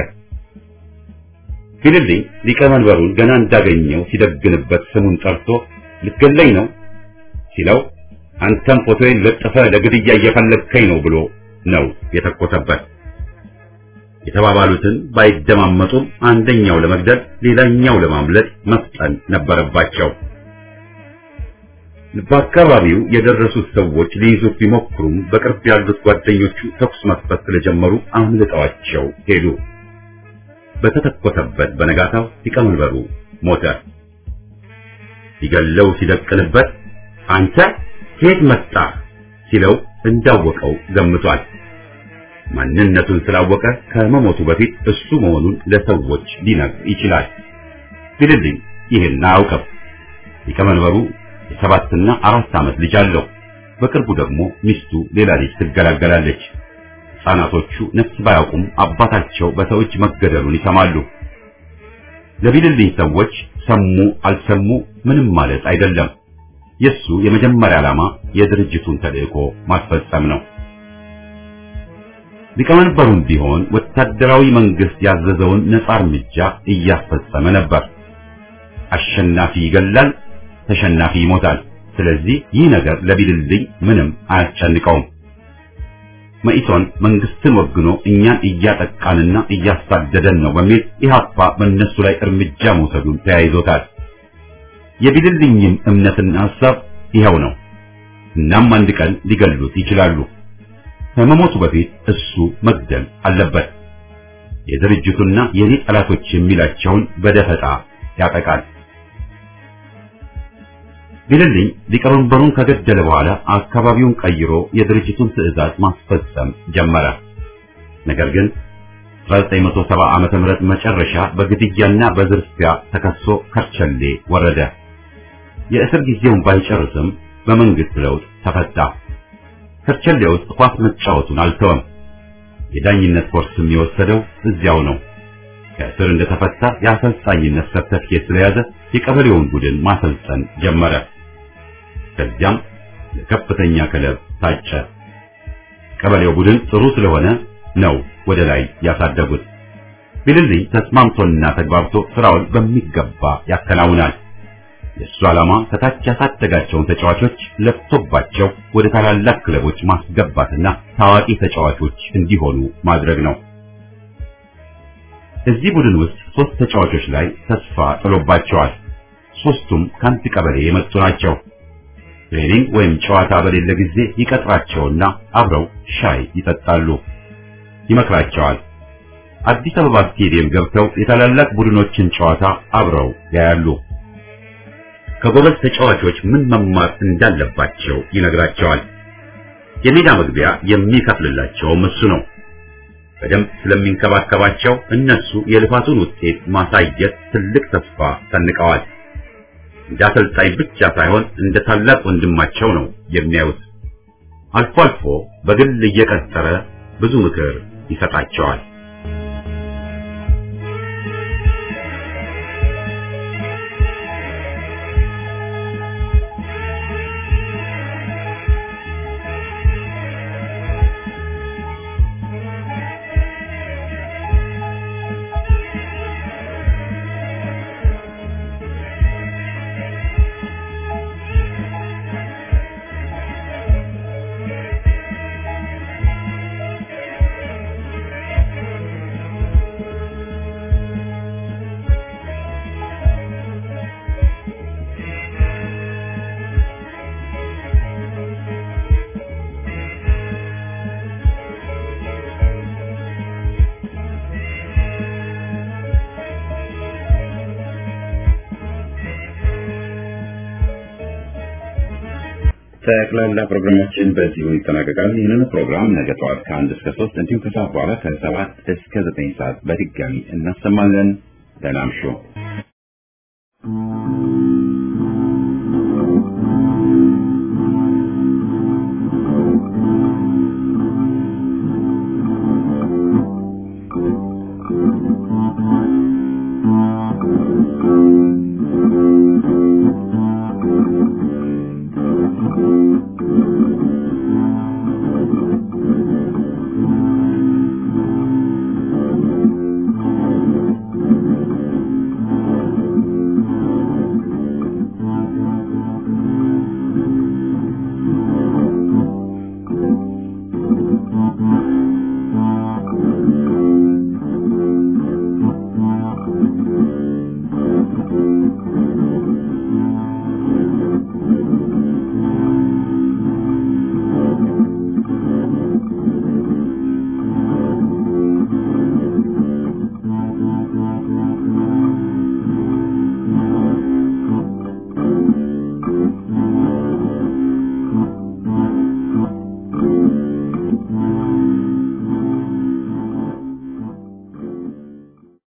ቢልልኝ ሊቀመንበሩን ገና እንዳገኘው ሲደግንበት ስሙን ጠርቶ ልትገለኝ ነው ሲለው አንተም ፎቶዬን ለጥፈ ለግድያ እየፈለግከኝ ነው ብሎ ነው የተኮሰበት። የተባባሉትን ባይደማመጡም አንደኛው ለመግደል ሌላኛው ለማምለጥ መፍጠን ነበረባቸው። በአካባቢው የደረሱት ሰዎች ሊይዙት ቢሞክሩም በቅርብ ያሉት ጓደኞቹ ተኩስ መክፈት ስለጀመሩ አምልጠዋቸው ሄዱ። በተተኮሰበት በነጋታው ሊቀመንበሩ ሞተ። ሲገለው ሲደቅንበት አንተ ከየት መጣህ ሲለው እንዳወቀው ገምቷል። ማንነቱን ስላወቀ ከመሞቱ በፊት እሱ መሆኑን ለሰዎች ሊነግር ይችላል። ቢልልኝ ይህን አያውቅም። ሊቀመንበሩ የሰባትና አራት ዓመት ልጅ አለው። በቅርቡ ደግሞ ሚስቱ ሌላ ልጅ ትገላገላለች። ሕፃናቶቹ ነፍስ ባያውቁም አባታቸው በሰው እጅ መገደሉን ይሰማሉ። ለቢልልኝ ሰዎች ሰሙ አልሰሙ ምንም ማለት አይደለም። የሱ የመጀመሪያ ዓላማ የድርጅቱን ተልእኮ ማስፈጸም ነው። ሊቀመንበሩም ቢሆን ወታደራዊ መንግስት ያዘዘውን ነፃ እርምጃ እያስፈጸመ ነበር። አሸናፊ ይገላል፣ ተሸናፊ ይሞታል። ስለዚህ ይህ ነገር ለቢልልኝ ምንም አያስጨንቀውም። መኢሶን መንግስትን ወግኖ እኛን እያጠቃንና እያሳደደን ነው በሚል ኢህአፓ በእነሱ ላይ እርምጃ መውሰዱን ተያይዞታል። የቢልልኝም እምነትና ሐሳብ ይኸው ነው። እናም አንድ ቀን ሊገሉት ይችላሉ። ከመሞቱ በፊት እሱ መግደል አለበት። የድርጅቱና የኔ ጠላቶች የሚላቸውን በደፈጣ ያጠቃል። ቢልልኝ ሊቀመንበሩን ከገደለ በኋላ አካባቢውን ቀይሮ የድርጅቱን ትዕዛዝ ማስፈጸም ጀመረ። ነገር ግን 1970 ዓመተ ምህረት መጨረሻ በግድያና በዝርፊያ ተከሶ ከርቸሌ ወረደ። የእስር ጊዜውን ባይጨርስም በመንግስት ለውጥ ተፈታ። ከርቸሌ ውስጥ ኳስ መጫወቱን አልተወም። የዳኝነት ኮርስም የወሰደው እዚያው ነው። ከእስር እንደተፈታ የአሰልጣኝነት ሰርተፍኬት ስለያዘ የቀበሌውን ቡድን ማሰልጠን ጀመረ። ከዚያም ለከፍተኛ ክለብ ታጨ። ቀበሌው ቡድን ጥሩ ስለሆነ ነው ወደ ላይ ያሳደጉት። ቢልልኝ ተስማምቶና ተግባብቶ ስራውን በሚገባ ያከናውናል። የእሱ ዓላማ ከታች ያሳደጋቸውን ተጫዋቾች ለፍቶባቸው ወደ ታላላቅ ክለቦች ማስገባትና ታዋቂ ተጫዋቾች እንዲሆኑ ማድረግ ነው። እዚህ ቡድን ውስጥ ሶስት ተጫዋቾች ላይ ተስፋ ጥሎባቸዋል። ሶስቱም ከአንድ ቀበሌ የመጡ ናቸው። ትሬኒንግ ወይም ጨዋታ በሌለ ጊዜ ይቀጥራቸውና አብረው ሻይ ይጠጣሉ፣ ይመክራቸዋል። አዲስ አበባ ስቴዲየም ገብተው የታላላቅ ቡድኖችን ጨዋታ አብረው ያያሉ። ከጎበዝ ተጫዋቾች ምን መማር እንዳለባቸው ይነግራቸዋል። የሜዳ መግቢያ የሚከፍልላቸውም እሱ ነው። በደንብ ስለሚንከባከባቸው እነሱ የልፋቱን ውጤት ማሳየት ትልቅ ተስፋ ሰንቀዋል። እንደ አሰልጣኝ ብቻ ሳይሆን እንደ ታላቅ ወንድማቸው ነው የሚያዩት። አልፎ አልፎ በግል እየቀጠረ ብዙ ምክር ይሰጣቸዋል። ጠቅላላ ፕሮግራማችን በዚሁ ይጠናቀቃል። ይህንን ፕሮግራም ነገ ጠዋት ከአንድ እስከ ሶስት እንዲሁም ከሰዓት በኋላ ከሰባት እስከ ዘጠኝ ሰዓት በድጋሚ እናሰማለን። ደህና እምሹ።